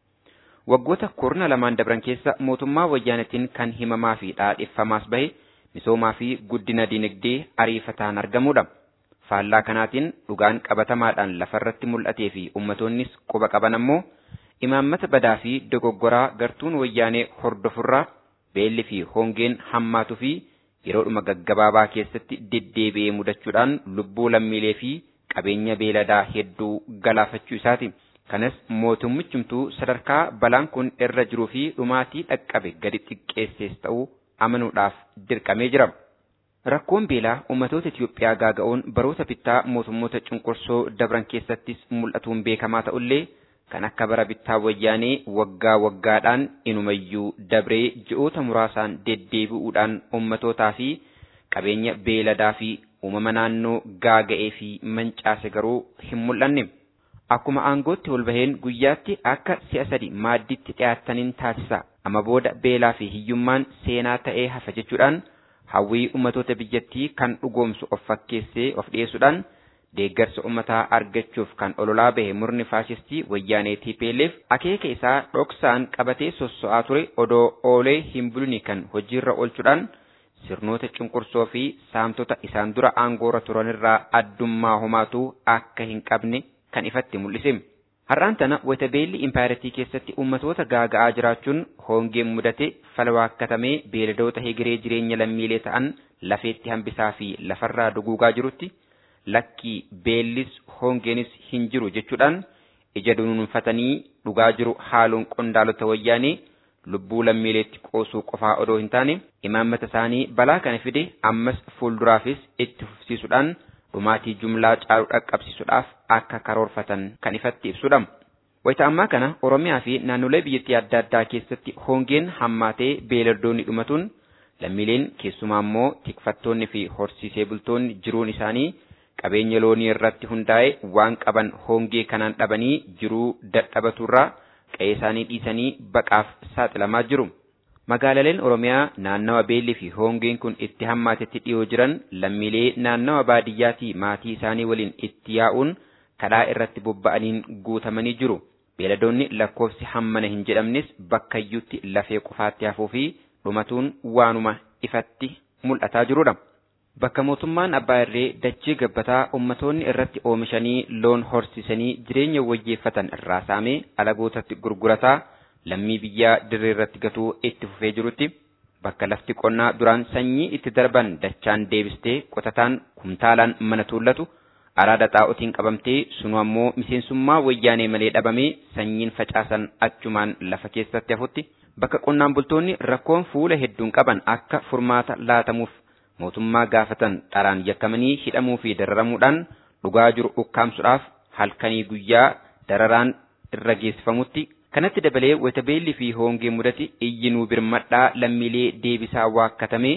Waggoota kurna lamaan dabran keessa mootummaa wayyaanetiin kan himamaa fi dhaadheffamaas bahe misoomaa fi guddina dinagdee ariifataan argamudha. faallaa kanaatiin dhugaan qabatamaadhaan lafarratti mul'atee fi ummatoonnis quba qaban ammoo imaammata badaa fi dogoggoraa gartuun wayyaanee hordofurraa beelli fi hongeen hammaatuu fi yeroodhuma gaggabaabaa keessatti deddeebi'ee mudachuudhaan lubbuu lammiilee fi qabeenya beeladaa hedduu galaafachuu isaati. Kanas mootummichumtuu sadarkaa balaan kun irra jiruu fi dhumaatii dhaqqabe gadi xiqqeessees ta'uu amanuudhaaf dirqamee jira. Rakkoon beelaa uummatoota Itiyoophiyaa gaaga'uun baroota bittaa mootummoota cunqursoo dabran keessattis mul'atuun beekamaa ta'ullee kan akka bara bittaa wayyaanee waggaa waggaadhaan inumayyuu dabree ji'oota muraasaan deddeebi'uudhaan uummatootaa fi qabeenya beeladaa fi uumama naannoo gaaga'ee fi mancaase garuu hin mul'anne. Akkuma aangootti ol baheen guyyaatti akka si'a sadi maadditti dhiyaataniin taasisa. Amma booda beelaa fi hiyyummaan seenaa ta'ee hafa jechuudhaan hawwii ummatoota biyyattii kan dhugoomsu of fakkeessee of dhiyeessuudhaan deeggarsa ummataa argachuuf kan ololaa bahe murni faashistii wayyaanee TPLF akeeka isaa dhoksaan qabatee sosso'aa ture odoo oolee hin bulini kan hojiirra oolchuudhaan sirnoota cunqursoo fi saamtota isaan dura aangoorra turanirraa addummaa homaatu akka hin qabne kan ifatti mul'ise. Har'aan tana wayita beelli impaayiratii keessatti uummatoota gaaga'aa jiraachuun hongeen mudate falwaakkatamee beeladoota hegeree jireenya lammiilee ta'an lafeetti hambisaa fi lafarraa duguugaa jirutti lakkii beellis hongeenis hin jiru jechuudhaan ija dunuunfatanii dhugaa jiru haaluun qondaalota wayyaanee lubbuu lammiileetti qoosuu qofaa odoo hin taane imaammata isaanii balaa kana fide ammas fuulduraafis itti fufsiisuudhaan dhumaatii jumlaa caalu dhaqqabsiisuudhaaf akka karoorfatan kan ifatti ibsudha. Wayita ammaa kana Oromiyaa fi naannolee biyyattii adda addaa keessatti hongeen hammaatee beelladoonni dhumatuun lammiileen keessumaa immoo tikfattoonni fi horsiisee bultoonni jiruun isaanii qabeenya loonii irratti hundaa'e waan qaban hongee kanaan dhabanii jiruu dadhabaturraa qe'ee isaanii dhiisanii baqaaf saaxilamaa jiru. Magaalaleen Oromiyaa naannawa beellii fi hongeen kun itti hammaatetti dhiyoo jiran lammiilee naannawa baadiyyaatii maatii isaanii waliin itti yaa'uun kadhaa irratti bobba'aniin guutamanii jiru. Beeladoonni lakkoofsi hammana hin jedhamnes bakkayyuutti lafee qofaatti hafuu fi dhumatuun waanuma ifatti mul'ataa jirudha. Bakka mootummaan abbaa irree dachee gabbataa ummatoonni irratti oomishanii loon horsiisanii jireenya wayyeeffatan irraa saamee alagootatti gurgurataa lammii biyyaa dirree irratti gatuu itti fufee jirutti bakka lafti qonnaa duraan sanyii itti darban dachaan deebistee qotataan kumtaalaan mana tuullatu araada xaa'otiin qabamtee sunu ammoo miseensummaa wayyaanee malee dhabamee sanyiin facaasan achumaan lafa keessatti hafutti bakka qonnaan bultoonni rakkoon fuula hedduun qaban akka furmaata laatamuuf mootummaa gaafatan dharaan yakkamanii hidhamuu fi dararamuudhaan dhugaa jiru ukkaamsuudhaaf halkanii guyyaa dararaan irra geessifamutti kanatti dabalee wayita beellii fi hongee mudate iyyinuu birmadhaa lammiilee deebisaa waakkatamee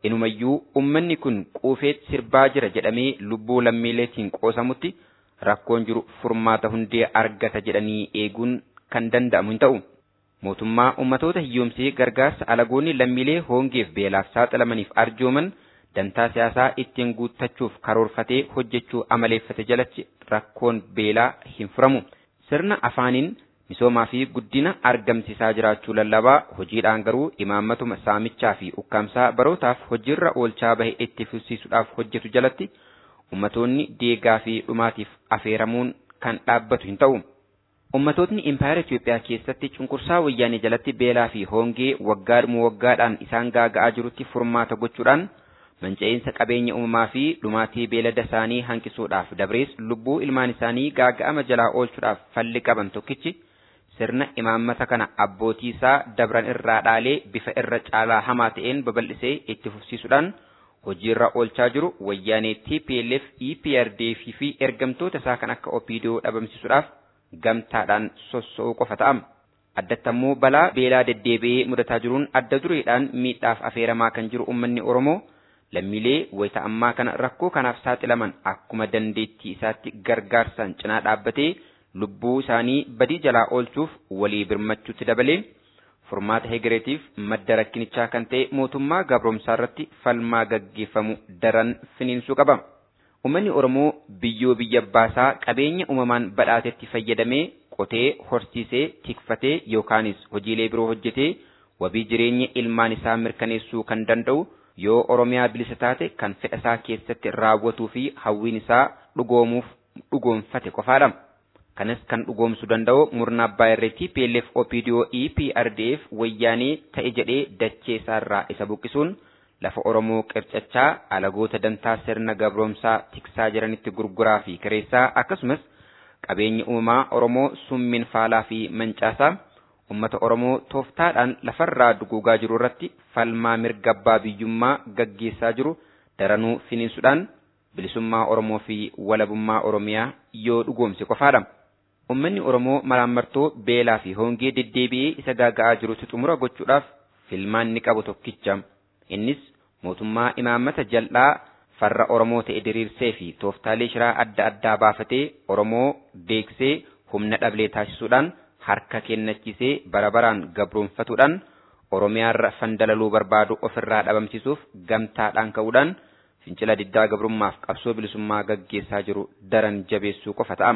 inumayyuu ummanni kun quufeet sirbaa jira jedhamee lubbuu lammiileetiin qoosamutti rakkoon jiru furmaata hundee argata jedhanii eeguun kan danda'amu hin ta'u. Mootummaa ummatoota hiyyoomsee gargaarsa alagoonni lammiilee hongeef beelaaf saaxilamaniif arjooman dantaa siyaasaa ittiin guuttachuuf karoorfatee hojjechuu amaleeffate jalatti rakkoon beelaa hin furamu. Sirna afaaniin misoomaa fi guddina argamsiisaa jiraachuu lallabaa hojiidhaan garuu imaammatuma saamichaa fi ukkaamsaa barootaaf hojiirra oolchaa bahe itti fufsiisuudhaaf hojjetu jalatti ummatoonni deegaa fi dhumaatiif afeeramuun kan dhaabbatu hin ta'u. Ummatootni impaayera Itoophiyaa keessatti cunqursaa wayyaanee jalatti beelaa fi hongee waggaadhuma waggaadhaan isaan gaaga'aa jirutti furmaata gochuudhaan manca'insa qabeenya uumamaa fi dhumaatii beelada isaanii hanqisuudhaaf dabrees lubbuu ilmaan isaanii gaaga'ama jalaa oolchuudhaaf falli qaban tokkichi sirna imaammata kana abbootii isaa dabran irraa dhaalee bifa irra caalaa hamaa ta'een babal'isee itti fufsiisuudhaan hojiirra oolchaa jiru wayyaanee TPLF, EPRDF fi ergamtoota isaa kan akka OPDO dhabamsiisuudhaaf gamtaadhaan sossoo'uu qofa ta'am. Addatti ammoo balaa beelaa deddeebi'ee mudataa jiruun adda dureedhaan miidhaaf afeeramaa kan jiru uummanni Oromoo lammiilee wayita ammaa kana rakkoo kanaaf saaxilaman akkuma dandeettii isaatti gargaarsaan cinaa dhaabbatee lubbuu isaanii badii jalaa oolchuuf walii birmachuutti dabalee furmaata hegereetiif madda rakkinichaa kan ta'e mootummaa gabroomsaa irratti falmaa gaggeeffamu daran finiinsuu qaba. Uummanni Oromoo biyyoo biyya baasaa qabeenya uumamaan badhaatetti fayyadamee qotee horsiisee tikfatee yookaanis hojiilee biroo hojjetee wabii jireenya ilmaan isaa mirkaneessuu kan danda'u yoo Oromiyaa bilisa taate kan fedha isaa keessatti raawwatuu fi hawwiin isaa dhugoomuuf dhugoomfate qofaadha. Kanas kan dhugoomsuu danda'u murna abbaa irree TPLF OPDO EPRDF wayyaanee ta'e jedhee dachee isaarraa isa buqqisuun lafa Oromoo qircachaa alagoota dantaa sirna gabroomsaa tiksaa jiranitti gurguraa fi kireessaa akkasumas qabeenya uumamaa Oromoo summiin faalaa fi mancaasaa ummata Oromoo tooftaadhaan lafarraa duguugaa jiru irratti falmaa mirga abbaa biyyummaa gaggeessaa jiru daranuu finiinsuudhaan bilisummaa Oromoo fi walabummaa Oromiyaa yoo dhugoomse qofaadha. Uummanni Oromoo malaammartoo beelaa fi hongee deddeebi'ee isa gaaga'aa jirutti xumura gochuudhaaf filmaanni qabu tokkicha. Innis mootummaa imaammata jal'aa farra Oromoo ta'e diriirsee fi tooftaalee shiraa adda addaa baafatee Oromoo deeksee humna dhablee taasisuudhaan harka kennachiisee bara baraan gabroonfatuudhaan Oromiyaarra fandalaluu barbaadu ofirraa dhabamsiisuuf gamtaadhaan ka'uudhaan fincila diddaa gabrummaaf qabsoo bilisummaa gaggeessaa jiru daran jabeessuu qofa ta'ama.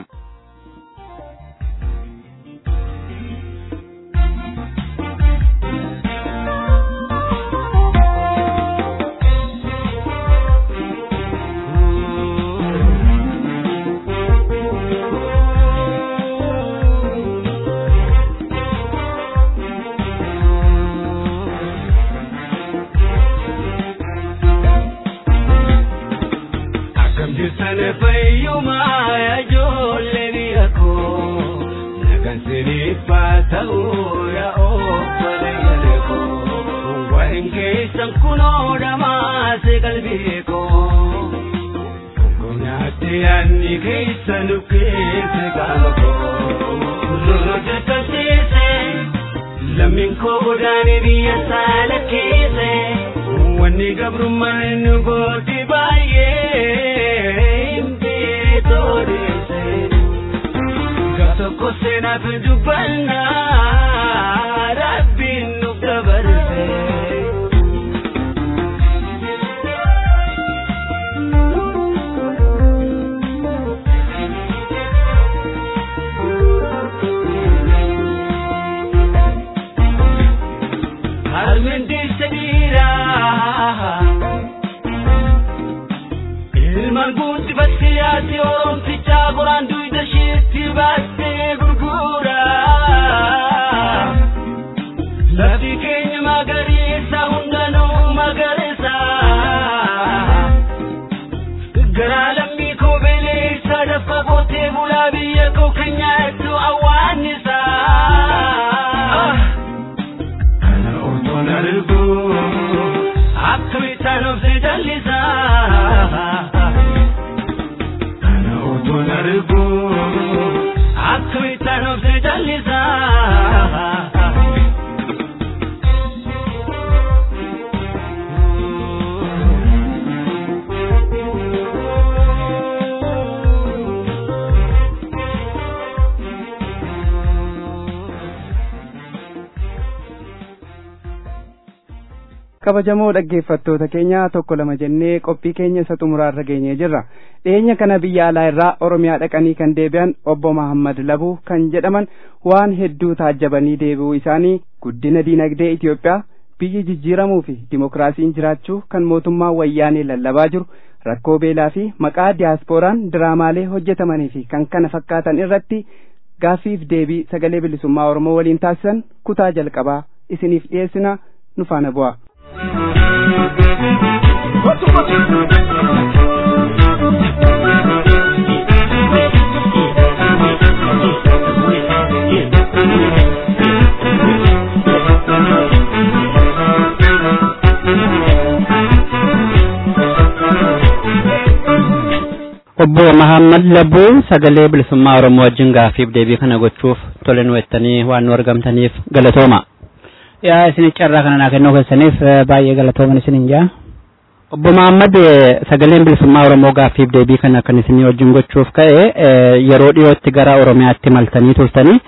Lammiin koo godaanee biyya saala keesse wanni gabrummaan nu gooti baay'ee mbeetoo deesse. Gaaf tokko seenaaf dubbannaa rabbiin nu dabarse. Ilmaan guutti yaatti oromtichaa qoraan duyda isheetti baattee gurgura. Lafi keenya magariisa hundanuu magariisa. Garaa lammii koo beleessa dafqa qootee bulaa biyya koo kan nyaattu awwaannisa. Kana otoon argu akkamitti anobse jallisa. Kana otoon argu akkamitti anobse jallisa. kabajamoo dhaggeeffattoota keenya tokko lama jennee qophii keenya isa xumuraarra geenyee jirra dhiyeenya kana biyya alaa irraa oromiyaa dhaqanii kan deebi'an obbo Mahammad Labuu kan jedhaman waan hedduu taajjabanii deebi'uu isaanii guddina diinagdee Itoophiyaa biyyi jijjiiramuu fi dimokiraasiin jiraachuu kan mootummaa wayyaanee lallabaa jiru rakkoo beelaa fi maqaa diyaasporaan diraamaalee hojjetamanii fi kan kana fakkaatan irratti gaaffiif deebii sagalee bilisummaa Oromoo waliin taasisan kutaa jalqabaa isiniif dhiyeessina nu faana bu'a. obbo Mahammad Labbuu sagalee bilisummaa Oromoo wajjin gaaffiif deebii kana gochuuf tole nu jettanii waan nu argamtaniif galatooma. yaa isin carraa kana naa kennuu keessaniif baay'ee galatooman isin jaa. Obbo Mahammad sagaleen bilisummaa Oromoo gaaffiif deebii kana kan isin wajjin gochuuf ka'e yeroo dhiyootti gara Oromiyaatti maltanii turtanii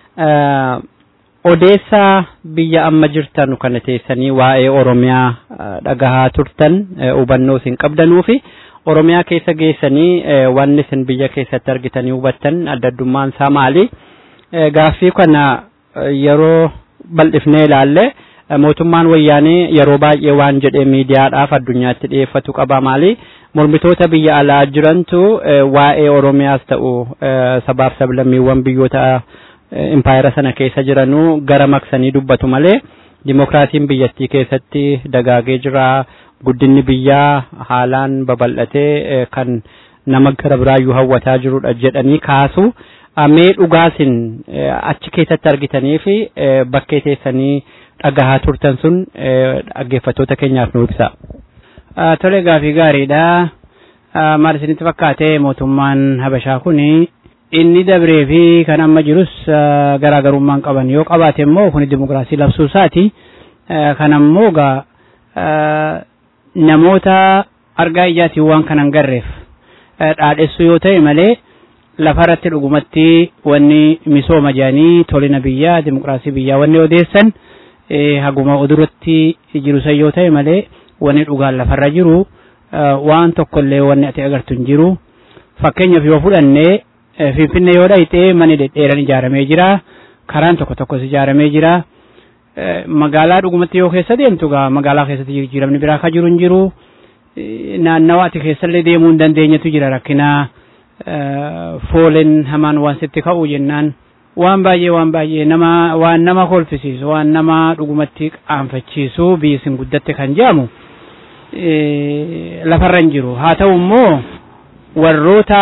odeessaa biyya amma jirtan kana teessanii waa'ee Oromiyaa dhagahaa turtan hubannoo isin qabdanuu fi Oromiyaa keessa geessanii wanni isin biyya keessatti argitanii hubattan adda addummaan isaa maali? Gaaffii kana yeroo bal'ifnee ilaalle mootummaan wayyaanee yeroo baay'ee waan jedhee miidiyaadhaaf addunyaatti dhiyeeffatu qaba maali? Mormitoota biyya alaa jirantu waa'ee Oromiyaas ta'u sabaaf sablammiiwwan biyyoota impaayera sana keessa jiranuu gara maqsanii dubbatu malee dimokiraasiin biyyattii keessatti dagaagee jira. guddinni biyyaa haalaan babal'atee kan nama gara biraayyuu hawwataa jirudha jedhanii kaasu mee dhugaasin achi keessatti argitanii fi bakkee teessanii dhagahaa turtan sun dhaggeeffattoota keenyaaf nu ibsa. Tole gaafii gaariidha. Maal isinitti fakkaate mootummaan Habashaa kun inni dabree fi kan amma jirus garaagarummaan qaban yoo qabaate immoo kun dimokiraasii labsuu isaati. Kan ammoo namoota argaa ijaatiin waan kanan garreef dhaadhessuu yoo ta'e malee lafarratti dhugumatti wanni misooma jedhanii tolina biyyaa dimokiraasii biyyaa wanni odeessan haguma oduratti jiru san yoo ta'e malee wanni dhugaan lafarra jiru waan tokkollee wanni ati agartu hin jiru fakkeenyaaf yoo fudhannee finfinnee yoo dhayxee manni dhedheeran ijaaramee jira karaan tokko tokkos ijaaramee jira. magaalaa dhugumatti yoo keessa deemtu gaa magaalaa keessatti jijjiiramni biraa akka jiru hin jiru naannawa ati keessallee deemuu hin dandeenyetu jira rakkinaa fooleen hamaan waan sitti ka'u jennaan waan baay'ee waan baay'ee nama waan nama kolfisiisu waan nama dhugumatti qaanfachiisu biyyi isin guddatte kan jedhamu lafarra hin jiru haa ta'u immoo warroota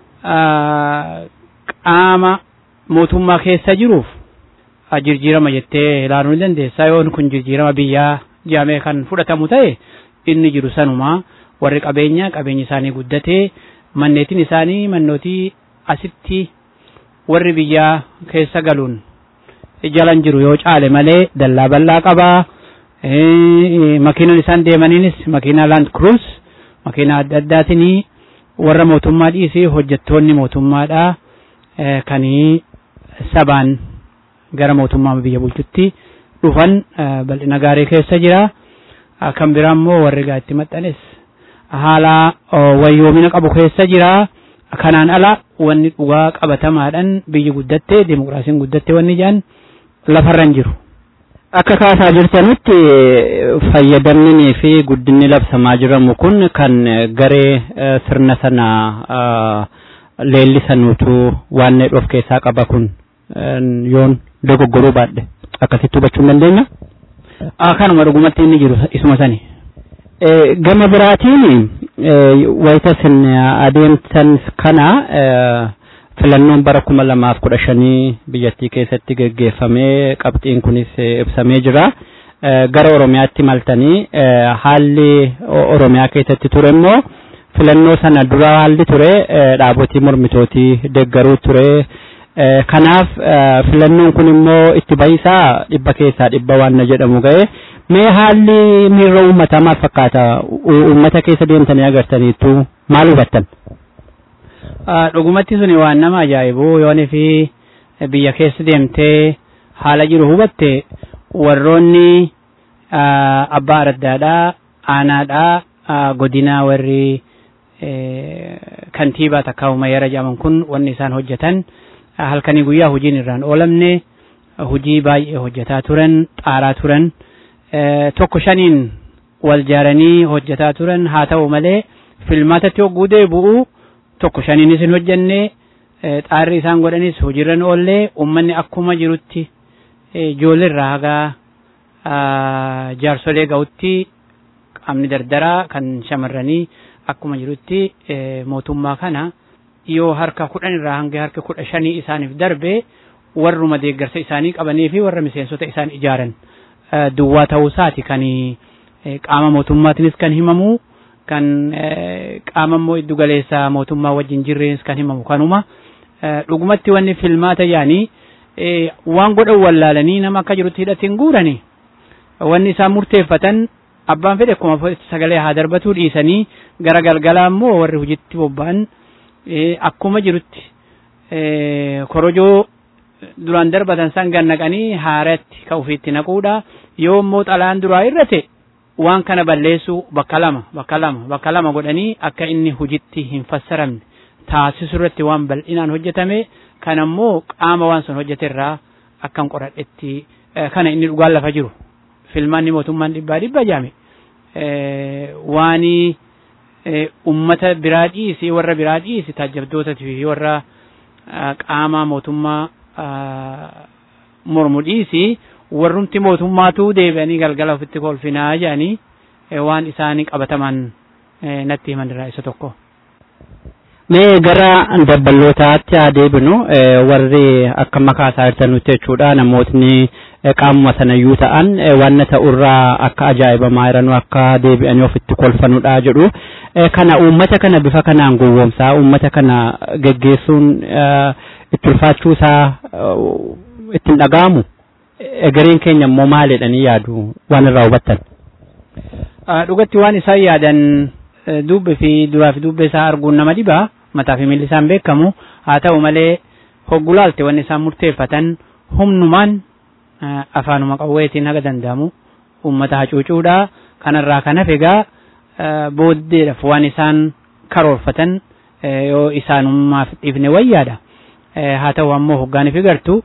qaama mootummaa keessa jiruuf jijjiirama jettee ilaaluu ni dandeessa yoon kun jijjiirama biyyaa jedhamee kan fudhatamu ta'e inni jiru sanuma warri qabeenya qabeenyi isaanii guddatee manneetiin isaanii mannootii asitti warri biyyaa keessa galuun jalan jiru yoo caale malee dallaa bal'aa qabaa makiinaan isaan deemaniinis makiinaa land cruise makiinaa adda addaatiin warra mootummaa dhiisii hojjettoonni mootummaadhaa kanii sabaan gara mootummaa biyya bulchutti dhufan bal'ina gaarii keessa jira. Kan biraa immoo warri gaatti maxxanes haala wayyoomina qabu keessa jira. Kanaan ala wanni dhugaa qabatamaadhaan biyyi guddatte dimokiraasiin guddatte wanni jedhan lafarra hin jiru. Akka kaasaa jirtanitti fayyadamnii fi guddinni labsamaa jiramu kun kan garee sirna sana leellisanuutu waan of keessaa qaba kun yoon dogoggoruu baadhe akkasitti hubachuu hin dandeenya. Kanuma dhugumatti inni jiru isuma sani. Gama biraatiin wayita isin adeemsan kana filannoon bara kuma lamaaf kudha shanii biyyattii keessatti geggeeffamee qabxiin kunis ibsamee jira. Gara Oromiyaatti maltanii haalli Oromiyaa keessatti ture immoo filannoo sana dura haalli ture dhaabotii mormitootii deeggaruu ture. kanaaf filannoon kun immoo itti bahisaa dhibba keessaa dhibba waan na jedhamu ga'e mee haalli miirra uummataa maal fakkaata uummata keessa deemtanii agartaniittu maal hubattan? Dhugumatti suni waan nama ajaa'ibu yoon fi biyya keessa deemtee haala jiru hubatte warroonni abbaa araddaadhaa aanaadhaa godinaa warri kantiibaa takka umayyara jedhaman kun wanni isaan hojjetan halkanii guyyaa hojiin irraan oolamne hojii baay'ee hojjetaa turan xaaraa turan tokko shaniin wal jaaranii hojjetaa turan haa ta'u malee filmaatatti hogguu deebi'u tokko shaniinis hin hojjenne xaarri isaan godhanis hojiirran oollee uummanni akkuma jirutti ijoolleerraa hagaa jaarsolee ga'utti qaamni dardaraa kan shamarranii akkuma jirutti mootummaa kana yoo harka kudhan irraa hanga harka kudha shanii isaaniif darbe warruma deeggarsa isaanii qabanii fi warra miseensota isaan ijaaran duwwaa ta'uusaati kan qaama mootummaatiinis kan himamu kan qaama immoo iddu galeessa mootummaa wajjin jirreenis kan himamu kanuma dhugumatti wanni filmaata yaanii waan godhan wallaalanii nama akka jirutti hidhatiin guurani wanni isaan murteeffatan abbaan fedhe akkuma sagalee haa darbatuu dhiisanii gara galgalaa immoo warri hojiitti bobba'an akkuma jirutti korojoo duraan darbatan san gannaqanii haaratti ka ufiitti naquudha yoo immoo xalaan duraa irrate waan kana balleessuu bakka lama bakka lama bakka lama godhanii akka inni hojiitti hin fassaramne taasisu irratti waan bal'inaan hojjetame kana immoo qaama waan sun hojjete irraa akkan qoradhetti kana inni dhugaan lafa jiru filmaanni mootummaan dhibbaa dhibba jaame waanii ummata biraa dhiisi warra biraa dhiisi taajjabdootatii fi warra qaama mootummaa mormu dhiisi warrumti mootummaatu deebi'anii galgala ofitti kolfinaa jedhanii waan isaanii qabataman natti himan irraa isa tokko. Mee gara dabbalootaatti haa deebinu warri akka makaa isaa hirtanutti jechuudha namootni qaamuma sanayyuu ta'an wanna ta'urraa akka ajaa'ibamaa jiranuu akka deebi'anii ofitti kolfanudha jedhu. Kana uummata kana bifa kanaan gowwoomsaa uummata kana geggeessuun itti ulfaachuu isaa ittiin dhaga'amu. Egereen keenya immoo maalidhanii yaadu waan irraa hubattan. Dhugatti waan isaan yaadan dubbi fi duraa fi dubbe isaa arguun nama dhibaa mataa fi miilli isaan beekamu haa ta'u malee hoggulaalte wanni isaan murteeffatan humnumaan afaanuma qawweetiin haga danda'amu uummata hacuucuudha kanarraa kan hafe egaa booddeedhaaf waan isaan karoorfatan yoo isaanummaaf dhiifne wayyaadha haa ta'u ammoo hoggaaniif gartu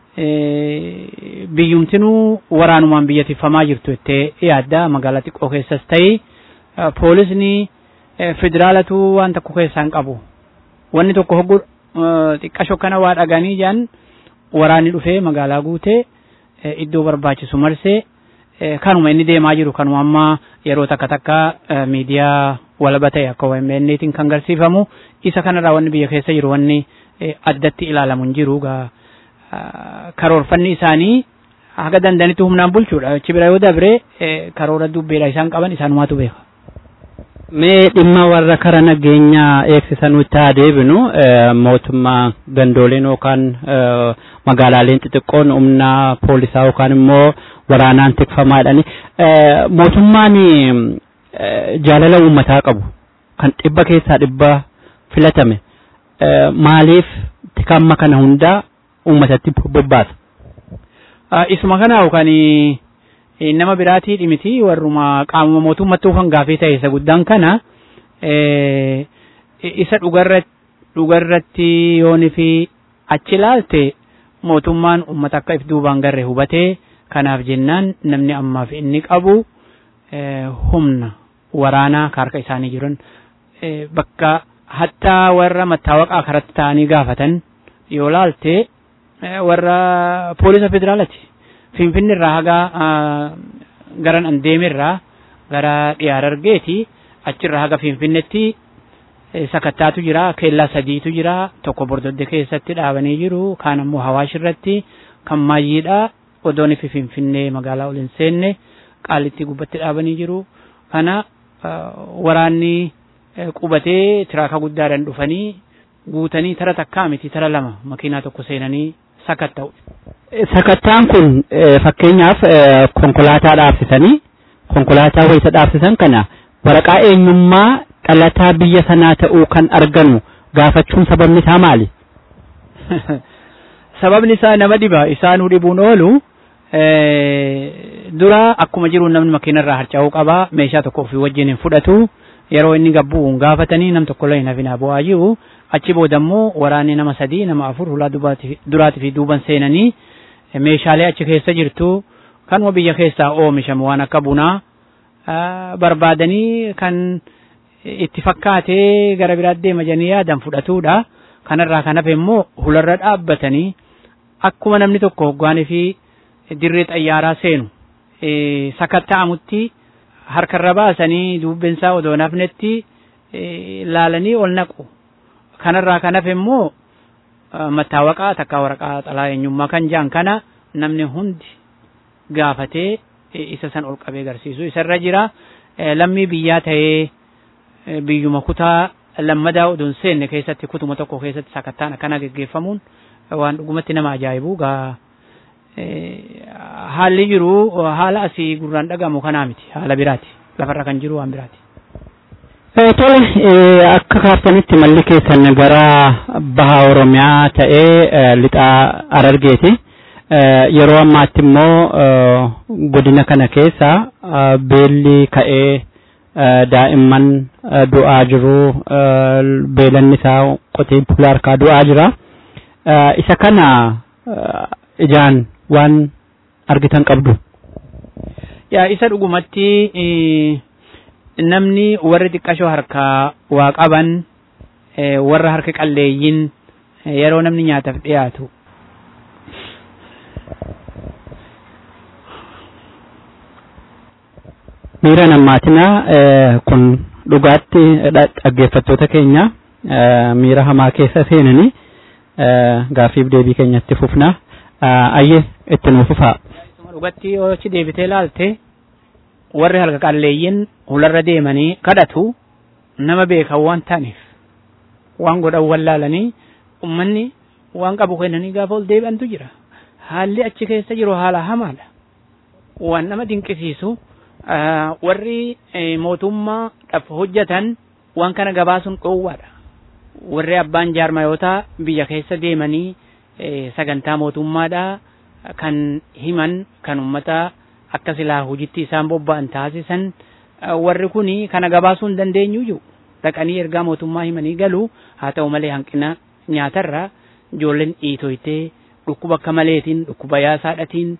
biyyumtinuu waraanumaan biyya tiffamaa jirtu jettee yaadda magaalaa xiqqoo keessas ta'e poolisni federaalatu waan tokko keessaan qabu wanni tokko hoggu xiqqa shokkana waa dhaganii jedhan waraanni dhufee magaalaa guutee iddoo barbaachisu marsee kanuma inni deemaa jiru kanuma amma yeroo takka takka miidiyaa walaba ta'e akka OMN'tiin kan garsiifamu isa kanarraa wanni biyya keessa jiru wanni addatti ilaalamu hin jiru gaa karoorfanni isaanii haga dandanitti humnaan bulchuudha achi bira yoo dabre karoora dubbeedha isaan qaban isaanumaatu beeka. Mee dhimma warra kara nageenyaa eegsisanutti haa deebinu mootummaa gandooleen yookaan magaalaaleen xixiqqoon humna poolisaa yookaan immoo waraanaan tikfamaadhani. Mootummaan jaalala uummataa qabu kan dhibba keessaa dhibba filatame maaliif tikamma kana hundaa uummatatti bobbaasa. Isuma kana yookaan nama biraatii dhimiti warruma qaamuma mootummatti ufan gaafii ta'e isa guddaan kana isa dhugarratti yooni fi achi ilaalte mootummaan uummata akka if duubaan garre hubatee kanaaf jennaan namni ammaaf inni qabu humna waraanaa harka isaanii jiran bakka hattaa warra mattaawaqaa karatti ta'anii gaafatan yoo laalte warra poolisa federaalaati. Finfinni irraa haga garan an deemerraa gara dhiyaar argeeti achirraa haga Finfinnetti sakattaatu jira keellaa sadiitu jira tokko bordodde keessatti dhaabanii jiru kaan ammoo hawaash irratti kan maayyiidha odoon fi Finfinnee magaalaa ol hin seenne qaalitti gubbatti dhaabanii jiru kana waraanni qubatee tiraaka guddaadhaan dhufanii guutanii tara takkaa miti tara lama makiinaa tokko seenanii sakatta'u. Sakattaan kun fakkeenyaaf konkolaataa dhaabsisanii konkolaataa wayisa dhaabsisan kana waraqaa eenyummaa dhalataa biyya sanaa ta'uu kan arganu gaafachuun sababni isaa maali? Sababni isaa nama dhiba isaanuu dhibuun oolu dura akkuma jiru namni makiinarraa harca'uu qaba meeshaa tokko ofii wajjin hin fudhatu yeroo inni gabbu'uun gaafatanii nam tokko illee hin hafinaa bu'aa jiru achi booda immoo waraanni nama sadii nama afur hulaa duraatii fi duuban seenanii meeshaalee achi keessa jirtu kanuma biyya keessaa oomishamu waan akka bunaa barbaadanii kan itti fakkaatee gara biraatti deema jedhanii yaadan fudhatuudha. Kanarraa kan hafe immoo hularra dhaabbatanii akkuma namni tokko hoggaanii fi dirree xayyaaraa seenu sakatta'amutti harkarra baasanii dubbinsaa odoo nafnetti laalanii ol naqu. Kanarraa kan hafe immoo mattaawaqaa takkaa waraqaa xalaa eenyummaa kan jedhan kana namni hundi gaafatee isa san ol qabee agarsiisu isarra jira lammii biyyaa ta'ee biyyuma kutaa lammadaa oduun seenne keessatti kutuma tokko keessatti sakattaan akkana geggeeffamuun waan dhugumatti nama ajaa'ibu gaa haalli jiru haala asii gurraan dhagamu kanaa miti haala biraati lafarra kan jiru waan biraati. Tole akka kaartanitti malli keessan gara baha Oromiyaa ta'ee lixaa Harargeeti. Yeroo ammaatti immoo godina kana keessa beelli ka'ee daa'imman du'aa jiru beelanni isaa qotee bulaa harkaa du'aa jira. Isa kana ijaan waan argitan qabdu. Yaa isa dhugumatti namni warri xiqqashoo harkaa waa qaban warra harka qalleeyyin yeroo namni nyaataaf dhiyaatu miira nammaatinaa kun dhugaatti dhaggeeffattoota keenya miira hamaa keessa seenanii gaaffiif deebii keenyatti fufna ayye itti nuuf fufaa. dhugatti yoo achi deebitee ilaalte warri harka qalleeyyin hularra deemanii kadhatu nama beekan waan ta'aniif waan godhan wallaalanii ummanni waan qabu kennanii gaafa ol deebi'antu jira haalli achi keessa jiru haala hamaadha waan nama dinqisiisu warri mootummaa dhaf hojjetan waan kana gabaasuun dhoowwaadha warri abbaan jaarmayootaa biyya keessa deemanii sagantaa mootummaadha kan himan kan ummata akka silaa hojitti isaan bobba'an taasisan warri kuni kana gabaasuu hin dandeenyu jiru dhaqanii ergaa mootummaa himanii galu haa ta'u malee hanqina nyaatarra ijoolleen dhiitoytee dhukkuba akka maleetiin dhukkuba yaasaadhatiin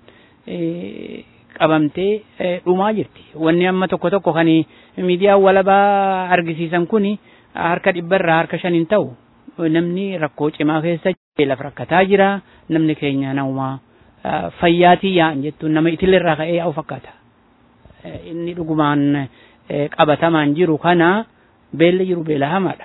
qabamtee dhumaa jirti wanni amma tokko tokko kan miidiyaa walabaa argisiisan kuni harka dhibbarraa harka shaniin ta'u namni rakkoo cimaa keessa beelaf rakkataa jira namni keenya naumaa fayyaatii yaa'an jettuun nama itilirraa ka'ee yaa'u fakkaata. Inni dhugumaan qabatamaan jiru kana beelli jiru beela hamaadha.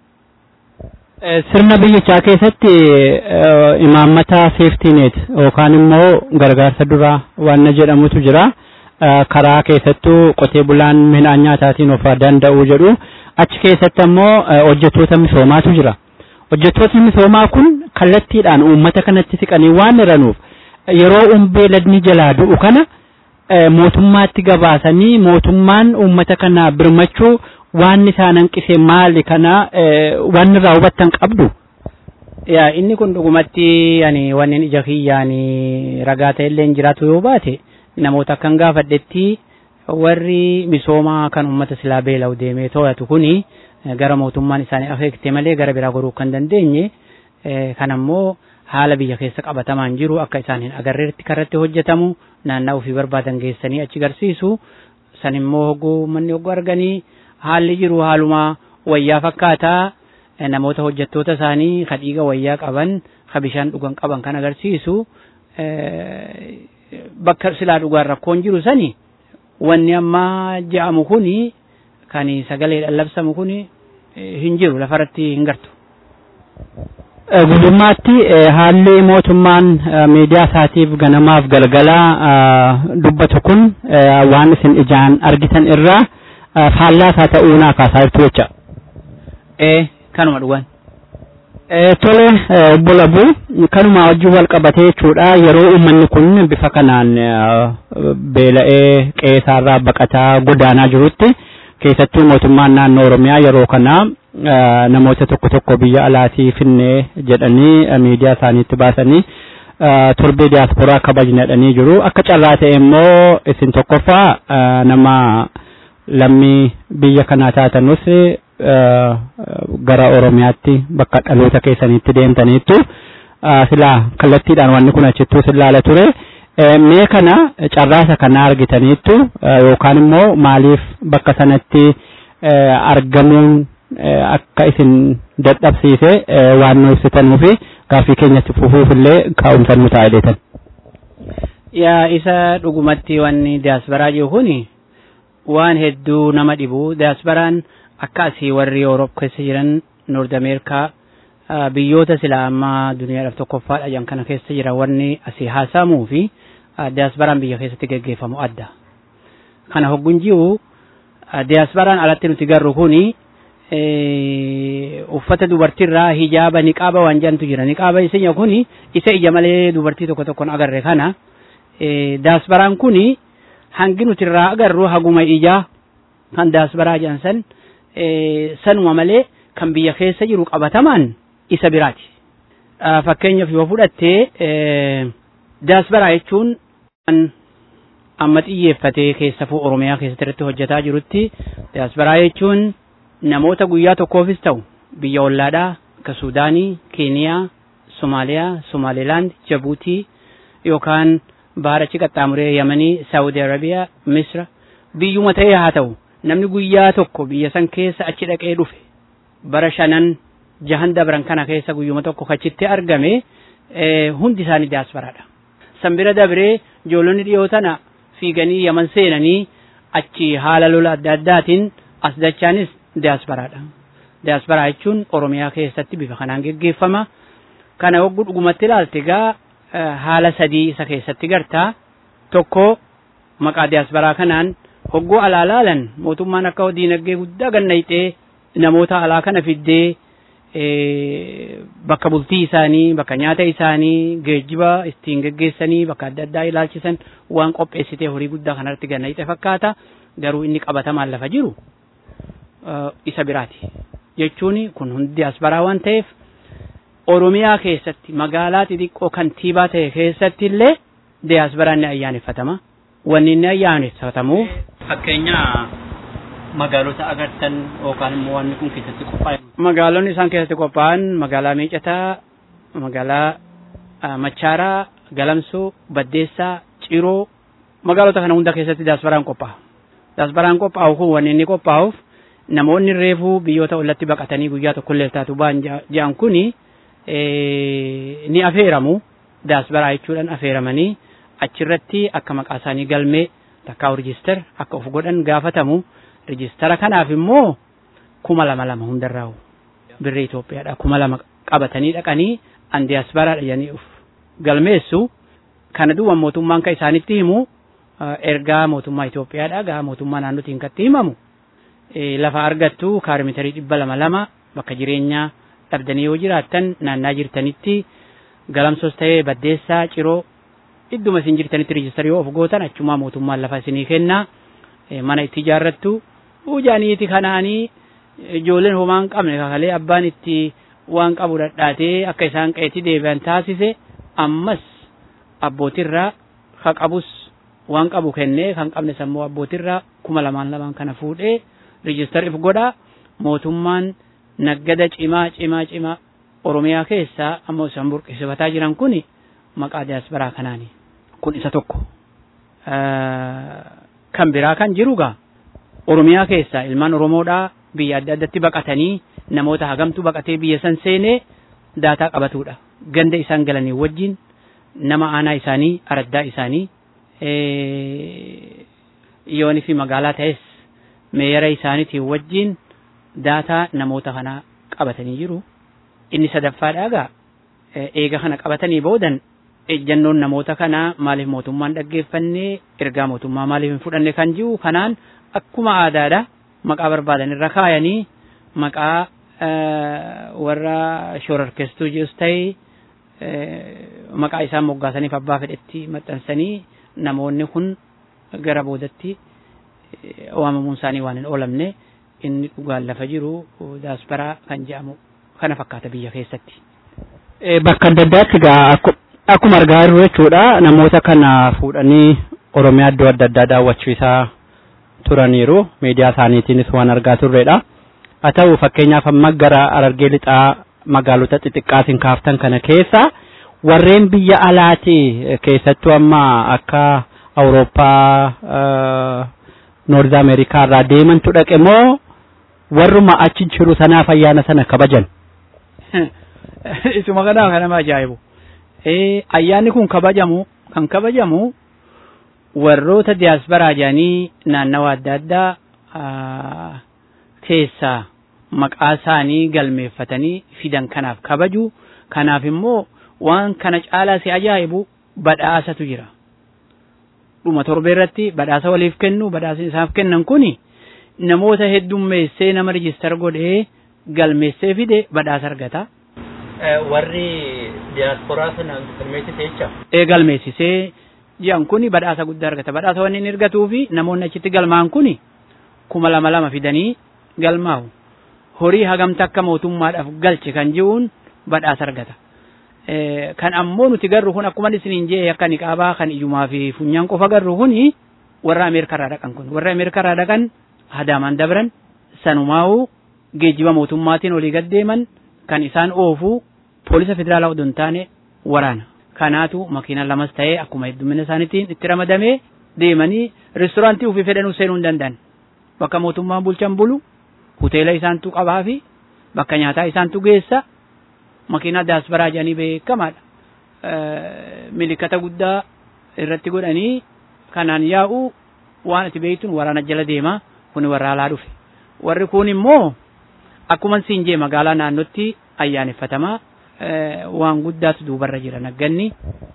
Sirna biyyichaa keessatti imaammata seeftiineet yookaan immoo gargaarsa duraa waan jedhamutu jira. Karaa keessattuu qotee bulaan midhaan nyaataatiin of danda'uu jedhu achi keessatti ammoo hojjettoota misoomaatu jira. Hojjettoonni misoomaa kun kallattiidhaan uummata kanatti siqanii waan jiranuuf yeroo beeladni jalaa du'u kana mootummaatti gabaasanii mootummaan uummata kana birmachuu waan isaan hanqise maali kana waan irraa hubattan qabdu. Yaa inni kun dhugumatti ani wanneen ija kiyyaan ragaa ta'ellee hin jiraatu yoo baate namoota akkan gaafadhetti warri misoomaa kan uummata silaa beela'u deemee to'atu kuni gara mootummaan isaanii akeekte malee gara biraa goruu kan dandeenye kan ammoo haala biyya keessa qabatamaan jiru akka isaan hin agarreetti karratti hojjetamu naannaa ofii barbaadan geessanii achi garsiisu san immoo hogguu manni hogguu arganii haalli jiru haaluma wayyaa fakkaataa namoota hojjettoota isaanii ka dhiiga wayyaa qaban ka bishaan dhugan qaban kan agarsiisu bakka silaa dhugaan rakkoon jiru sani wanni amma je'amu kuni kan sagalee lallabsamu kuni hin jiru lafarratti hin gartu. Guddummaatti haalli mootummaan miidiyaa isaatiif ganamaaf galgalaa dubbatu kun waan isin ijaan argitan irraa faallaa isaa ta'uu naa kaasaa jirtu jecha. Ee kanuma dhugan. Tole obbo Labuu kanuma wajjin wal qabatee jechuudha yeroo uummanni kun bifa kanaan beela'ee qe'eerraa baqataa godaanaa jirutti keessattuu mootummaan naannoo Oromiyaa yeroo kana namoota tokko tokko biyya alaatii finnee jedhanii miidiyaa isaaniitti baasanii torbee diyaasporaa kabajnadhanii jiru akka carraa ta'e immoo isin tokkoffaa nama lammii biyya kanaa taatanus gara oromiyaatti bakka dhaloota keessaniitti deemtaniittu silaa kallattiidhaan wanni kun achittuu sillaala ture mee kana carraasa kana argitaniittu yookaan immoo maaliif bakka sanatti argamuun akka isin dadhabsiise waan nu ibsitanuufi gaaffii keenyatti fufuufillee kaa'umsa nu ta'a jedhetan. Yaa isa dhugumatti wanni diyaasbaraa jiru kuni waan hedduu nama dhibu diyaasbaraan akka asii warri Yooroop keessa jiran Noord Ameerikaa biyyoota silaa amma duniyaadhaaf tokkoffaadha jedhan kana keessa jiran wanni asii haasaamuu fi diyaasbaraan biyya keessatti geggeeffamu adda. Kana hoggun jiru diyaasbaraan alatti nuti garru kuni uffata dubartiirraa hijaaba niqaaba waan jedhantu jira niqaaba isinya kuni isa ija malee dubartii tokko tokkoon agarre kana diyaasbaraan kuni hangi nuti irraa agarru haguma ijaa kan diyaasbaraa jedhan san sanuma malee kan biyya keessa jiru qabatamaan isa biraati. Fakkeenyaaf yoo fudhattee diyaasbaraa jechuun amma xiyyeeffatee keessafuu Oromiyaa keessatti irratti hojjetaa jirutti diyaasbaraa jechuun namoota guyyaa tokkoofis ta'u biyya ollaadhaa akka Suudaanii, Keeniyaa, Somaaliyaa, Somaalilaand, Jabuutii yookaan baarachi qaxxaamuree Yamanii, Saawudi Arabiyaa, Misra biyyuma ta'ee haa ta'u namni guyyaa tokko biyya san keessa achi dhaqee dhufe bara shanan jahan dabran kana keessa guyyuma tokko achitti argame hundi isaanii diyaasparaadha. San bira dabree ijoollonni dhiyoo tana fiiganii yaman seenanii achi haala lola adda addaatiin as dachaanis diyaasparaadha. Diyaasporaa jechuun Oromiyaa keessatti bifa kanaan geggeeffama. Kana hogguu dhugumatti ilaalte egaa haala sadii isa keessatti gartaa tokko maqaa diyaasporaa kanaan hogguu alaa laalan mootummaan akka diinagdee guddaa gannayxee namoota alaa kana fiddee bakka bultii isaanii bakka nyaata isaanii geejjiba ittiin geggeessanii bakka adda addaa ilaalchisan waan qopheessitee horii guddaa kanarratti gannayxe fakkaata garuu inni qabatamaan lafa jiru isa biraati jechuun kun hundi diyaasporaa waan ta'eef oromiyaa keessatti magaalaa xixiqqoo kantiibaa ta'e keessatti illee diyaasporaan ni ayyaaneffatama wanni inni ayyaaneffatamuuf fakkeenya magaalota agartan yookaan immoo wanni kun keessatti qophaa'e. Magaalonni isaan keessatti qophaa'an magaalaa Miicataa, magaalaa Machaaraa, Galamsoo, Baddeessaa, Ciroo magaalota kana hunda keessatti diyaasporaan qophaa'a. Diyaasporaan qophaa'u kun wanni inni qophaa'uuf namoonni reefuu biyyoota ollatti baqatanii guyyaa tokkollee taatu ba'an jedhan kuni ni afeeramu diyaasporaa jechuudhaan afeeramanii achirratti akka maqaa isaanii galmee takkaa rijister akka of godhan gaafatamu. rijistara kanaaf immoo kuma lama lama hundarraa birrii Itoophiyaadha kuma lama qabatanii dhaqanii an diyaasparaadha jedhanii of galmeessu kana duwwan mootummaan kan isaanitti himu ergaa mootummaa Itoophiyaadha gaa mootummaa naannootiin katti himamu lafa argattu kaarmitarii dhibba lama lama bakka jireenyaa dhabdanii yoo jiraattan naannaa jirtanitti galamsos ta'ee baddeessaa ciroo idduma isin jirtanitti rijistarii yoo of gootan achumaa mootummaan lafa isinii kennaa mana itti ijaarrattu ujaaniiti kanaanii ijoolleen homaa hin qabne kakalee abbaan itti waan qabu dhadhaatee akka isaan qeetti deebi'an taasise ammas abbootirraa ka qabus waan qabu kennee kan qabne sammuu abbootirraa kuma lamaan lamaan kana fuudhee rijistar if godha mootummaan naggada cimaa cimaa cimaa oromiyaa keessaa ammoo isaan burqisiifataa jiran kuni maqaa diyaasporaa kanaani kun isa tokko kan biraa kan jiru gaa oromiyaa keessaa ilmaan oromoodhaa biyya adda addatti baqatanii namoota hagamtu baqatee biyya san seenee daataa qabatudha ganda isaan galanii wajjin nama aanaa isaanii araddaa isaanii yoonii fi magaalaa ta'es meeyara isaaniitiin wajjin daataa namoota kanaa qabatanii jiru inni sadaffaadhaa gaa eega kana qabatanii boodan ejjannoon namoota kanaa maaliif mootummaan dhaggeeffannee ergaa mootummaa maaliif hin fudhanne kan jiru kanaan akkuma aadaadha maqaa barbaadan irra kaayanii maqaa warra shororkeessituu jirus ta'e maqaa isaan moggaasaniif abbaa fedhetti maxxansanii namoonni kun gara boodatti waamamuun isaanii waan hin oolamne inni dhugaan lafa jiru daasparaa kan jedhamu kana fakkaata biyya keessatti. Bakka adda addaatti gaa akkuma argaa jirru jechuudha namoota kana fuudhanii oromiyaa iddoo adda addaa daawwachiisaa turaniiru miidiyaa isaaniitiinis waan argaa turredha haa ta'u fakkeenyaaf amma gara arargee lixaa magaalota xixiqqaatiin kaaftan kana keessa warreen biyya alaatii keessattuu amma akka awurooppaa noorz ameerikaa irraa deemantu dhaqe moo warruma achi jiru sanaaf ayyaana sana kabajan. Isuma kanaaf kan nama ajaa'ibu. Ayyaanni kun kabajamu kan kabajamu warroota diyaasbaraa jedhanii naannawa adda addaa keessaa maqaa isaanii galmeeffatanii fidan kanaaf kabaju kanaaf immoo waan kana caalaa si ajaa'ibu badhaasatu jira. Dhuma torbee irratti badhaasa waliif kennu badhaasa isaaf kennan kuni namoota heddummeessee nama rijistar godhee galmeessee fide badhaasa argata. Warri diyaasporaa sana galmeessise jecha. Ee galmeessisee jiran kuni badhaasa guddaa argata. Badhaasa wanni inni argatuu fi namoonni achitti galmaan kuni kuma lama lama fidanii galmaa'u. Horii hagamta akka mootummaadhaaf galche kan jiruun badhaasa argata. Kan ammoo nuti garru kun akkuma isiniin jee akka niqaabaa kan ijumaa fi funyaan qofa garru kuni warra Ameerikaa irraa dhaqan kun. Warra Ameerikaa irraa dhaqan hadaamaan dabran sanumaa'uu geejjiba mootummaatiin olii gaddeeman kan isaan oofu poolisa federaalaa odoo hin taane waraana. Kanaatu makiina lamas ta'ee akkuma heddumina isaaniitiin itti ramadamee deemanii reestooraantii ofii fedhanuu seenuu hin danda'an. Bakka mootummaan bulchan bulu hoteela isaantu qabaa fi bakka nyaataa isaantu geessa makiinaa daasbaraa jedhanii beekamaadha. Milikata guddaa irratti godhanii kanaan yaa'u waan ati beektuun waraana jala deemaa kun warra alaa dhufe. Warri kun immoo akkuma siin jee magaalaa naannootti ayyaaneffatamaa waan guddaatu duubarra jira nagganni.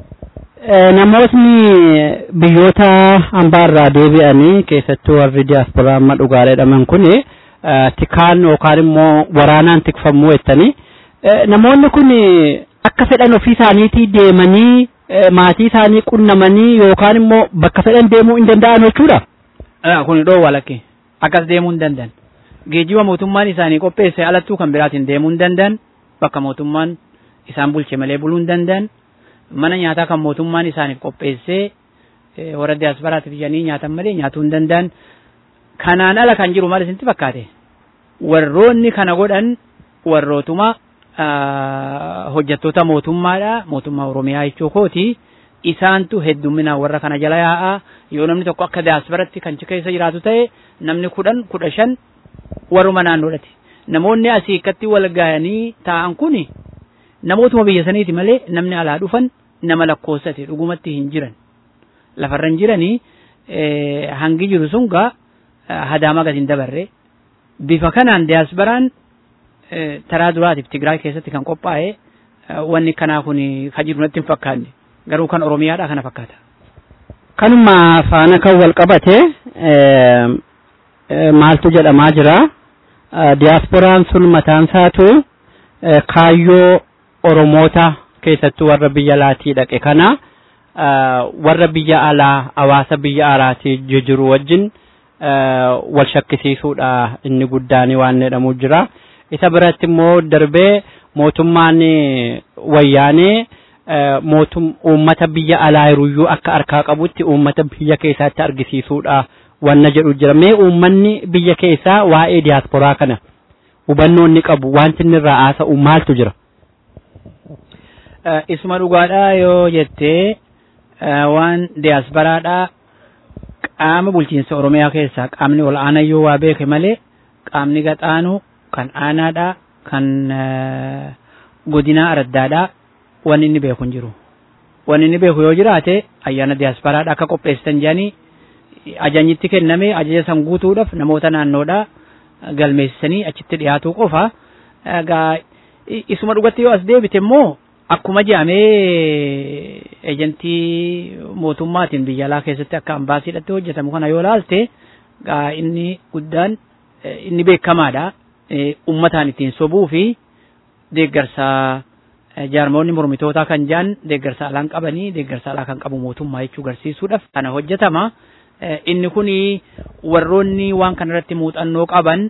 Namootni biyyoota hambaarraa deebi'anii keessattuu warri diyaasporaa amma dhugaadha jedhaman kun tikaan yookaan immoo waraanaan tikfamuu jettanii namoonni kun akka fedhan ofii isaaniitii deemanii maatii isaanii qunnamanii yookaan immoo bakka fedhan deemuu hin danda'an jechuudha. Kun dhoowwa lakke akkas deemuu hin danda'an. Geejjiba mootummaan isaanii qopheesse alattuu kan biraatiin deemuu hin danda'an bakka mootummaan isaan bulche malee buluu hin danda'an mana nyaataa kan mootummaan isaaniif qopheessee warra diyaasparaatiif jedhanii nyaatan malee nyaatuu hin danda'an. Kanaan ala kan jiru maal isinitti fakkaate warroonni kana godhan warrootuma hojjettoota mootummaadha mootummaa oromiyaa jechuu kooti isaantu heddumminaan warra kana jala yaa'a yoo namni tokko akka diyaasporaatti kan keessa jiraatu ta'e namni kudhan kudha shan warruma naannoodhati namoonni asii akkatti wal ga'anii taa'an kuni namootuma biyya saniiti malee namni alaa dhufan nama lakkoofsate dhugumatti hin jiran lafarra hin jiranii hangi jiru sun gaa hadaama gadi hin dabarre bifa kanaan diyaasbaraan taraa duraatiif Tigraay keessatti kan qophaa'e wanni kanaa kun ka jiru natti hin fakkaanne garuu kan Oromiyaadha kana fakkaata. Kanuma faana kan wal qabate maaltu jedhamaa jira diyaasporaan sun mataan isaatu kaayyoo Oromoota keessattuu warra biyya alaatii dhaqe kana warra biyya alaa hawaasa biyya alaatii jiru wajjin wal shakkisiisuudha inni guddaan waan jedhamu jira. isa biratti immoo darbee mootummaan wayyaanee mootum uummata biyya alaa jiruyyuu akka harkaa qabutti uummata biyya keessaatti argisiisuudha wanna jedhu jira mee uummanni biyya keessaa waa'ee diyaasporaa kana hubannoo inni qabu wanti inni irraa haasa'u maaltu jira. Isuma dhugaadhaa yoo jettee waan diyaasporaadhaa qaama bulchiinsa Oromiyaa keessaa qaamni ol aanaa yoo waa beeke malee qaamni gaxaanu kan aanaadha kan godinaa araddaadha wanni inni beeku hin jiru wanni inni beeku yoo jiraate ayyaana diyaasparaadha akka qopheessitan jedhanii ajanyitti kenname ajaja san guutuudhaaf namoota naannoodha galmeessisanii achitti dhiyaatuu qofa egaa isuma dhugatti yoo as deebite immoo akkuma jedhamee ejentii mootummaatiin biyya alaa keessatti akka ambaasiidhatti hojjetamu kana yoo laalte egaa inni guddaan inni beekamaadha ummataan ittiin sobuu fi deeggarsa jaarmoonni mormitootaa kan jedhan deeggarsa alaan qabanii deeggarsa alaa kan qabu mootummaa jechuu garsiisuudhaaf kana hojjetama. Inni kun warroonni waan kanarratti muuxannoo qaban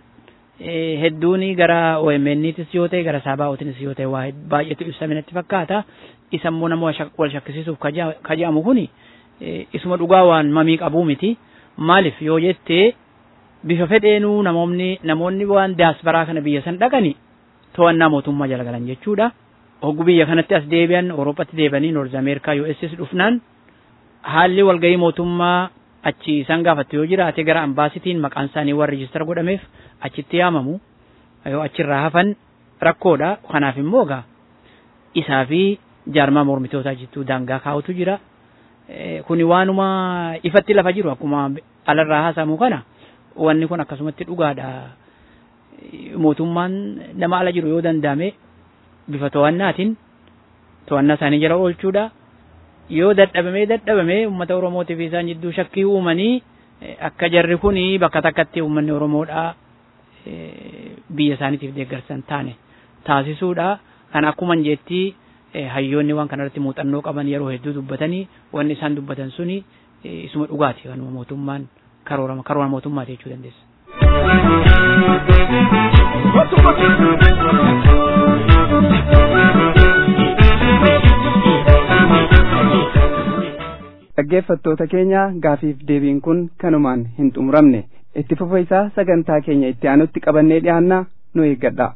hedduun gara OMN'tis yoo ta'e gara Saabaa'ootinis yoo ta'e waa baay'eetu ibsame natti fakkaata. isa immoo nama wal shakkisiisuuf kaje'amu kuni isuma dhugaa waan mamii qabuu miti maaliif yoo jettee bifa fedheenuu namoonni namoonni waan daasbaraa kana biyya san dhaqani to'annaa mootummaa jala galan jechuudha. Hoggu biyya kanatti as deebi'an Awurooppatti deebi'anii Noorz Ameerikaa USS dhufnaan haalli walgahii mootummaa achi isaan gaafatte yoo jiraate gara ambaasitiin maqaan isaanii waan riijistara godhameef achitti yaamamu yoo achirraa hafan rakkoodha kanaaf immoo gaa isaa fi jaarmaa mormitootaa jidduu daangaa kaa'utu jira. Kuni waanuma ifatti lafa jiru akkuma alarraa haasamu kana wanni kun akkasumatti dhugaadha. Mootummaan nama ala jiru yoo danda'ame bifa to'annaatiin to'annaa isaanii jala oolchuudha. Yoo dadhabamee dadhabamee uummata Oromootiif isaan jidduu shakkii uumanii akka jarri kuni bakka takkatti uummanni Oromoodhaa biyya isaaniitiif deeggarsan taane taasisuudha. Kan akkuma jetti hayyoonni waan kanarratti muuxannoo qaban yeroo hedduu dubbatanii wanni isaan dubbatan suni isuma dhugaati kanuma mootummaan karoora karoora mootummaati jechuu dandeessa. dhaggeeffattoota keenya gaafiif deebiin kun kanumaan hin xumuramne itti fufa isaa sagantaa keenya itti aanutti qabannee dhiyaanna nu eeggadha.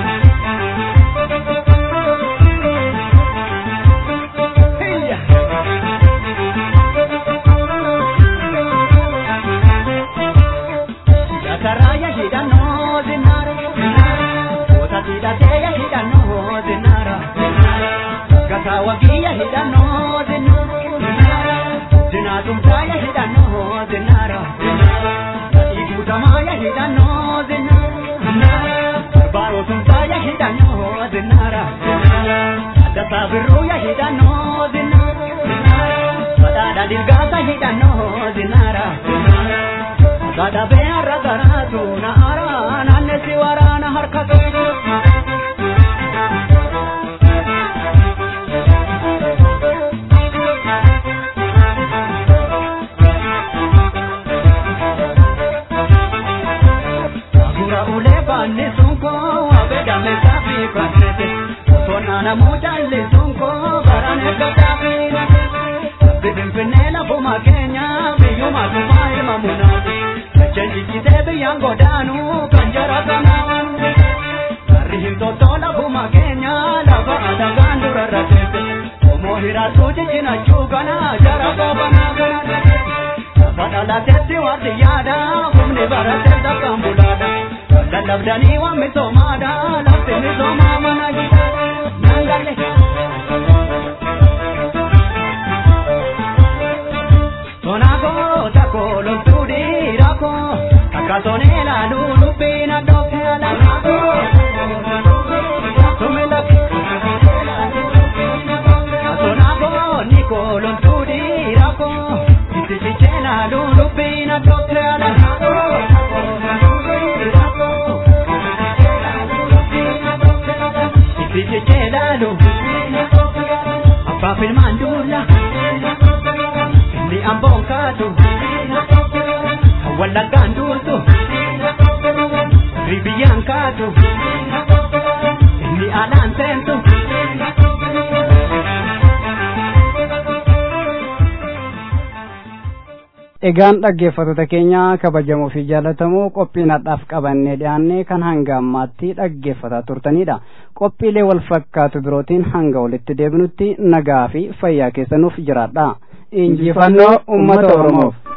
Wagiyya hidhannoo zinnaara Dinaatumtaaya hidhannoo zinnaara Dhiigutamaaya hidhannoo zinnaara Barbaarotumtaaya hidhannoo zinnaara Addasaa birruuya hidhannoo zinnaara Badhaadha dirgaasa hidhannoo zinnaara Gadhabee har'a garaatu na araa naannesi waraana harka qabu. Sona mujalli sunko barane gadaafina Bibinfinee lafuma keenya biyyuma tuma ilma munaati Jajjijjitee biyyaan godaanu kan jara kanaan Harri hin tottoo lafuma keenya lafa adagaan dura rafeete Omoo hiraatu jijjinachuu kana jara goobanaa kana Lafa dhalateetti warri yaada humni baratee takkaan bulaadha Lallabdanii waan misoomaadha lafti misoomaa mana gitaadha Nangale. Tonako tako loltuudi rako akatone la lulu pina doke ala rako. Tumilak. Tonako niko loltuudi rako isichiche la lulu pina doke ala rako. Isichiche la lulu Abbaa filmaan duula inni amboon kaatu wallaggaan duultu ribiyyaan kaatu inni alaan seentu. Egaan dhaggeeffattoota keenya kabajamoo fi jaallatamoo qophiin hadhaaf qabannee dhiyaannee kan hanga ammaatti dhaggeeffataa turtanidha. Qophiilee wal fakkaatu birootiin hanga walitti deebinutti nagaa fi fayyaa keessanuuf jiraadha. Injifannoo uummata Oromoof.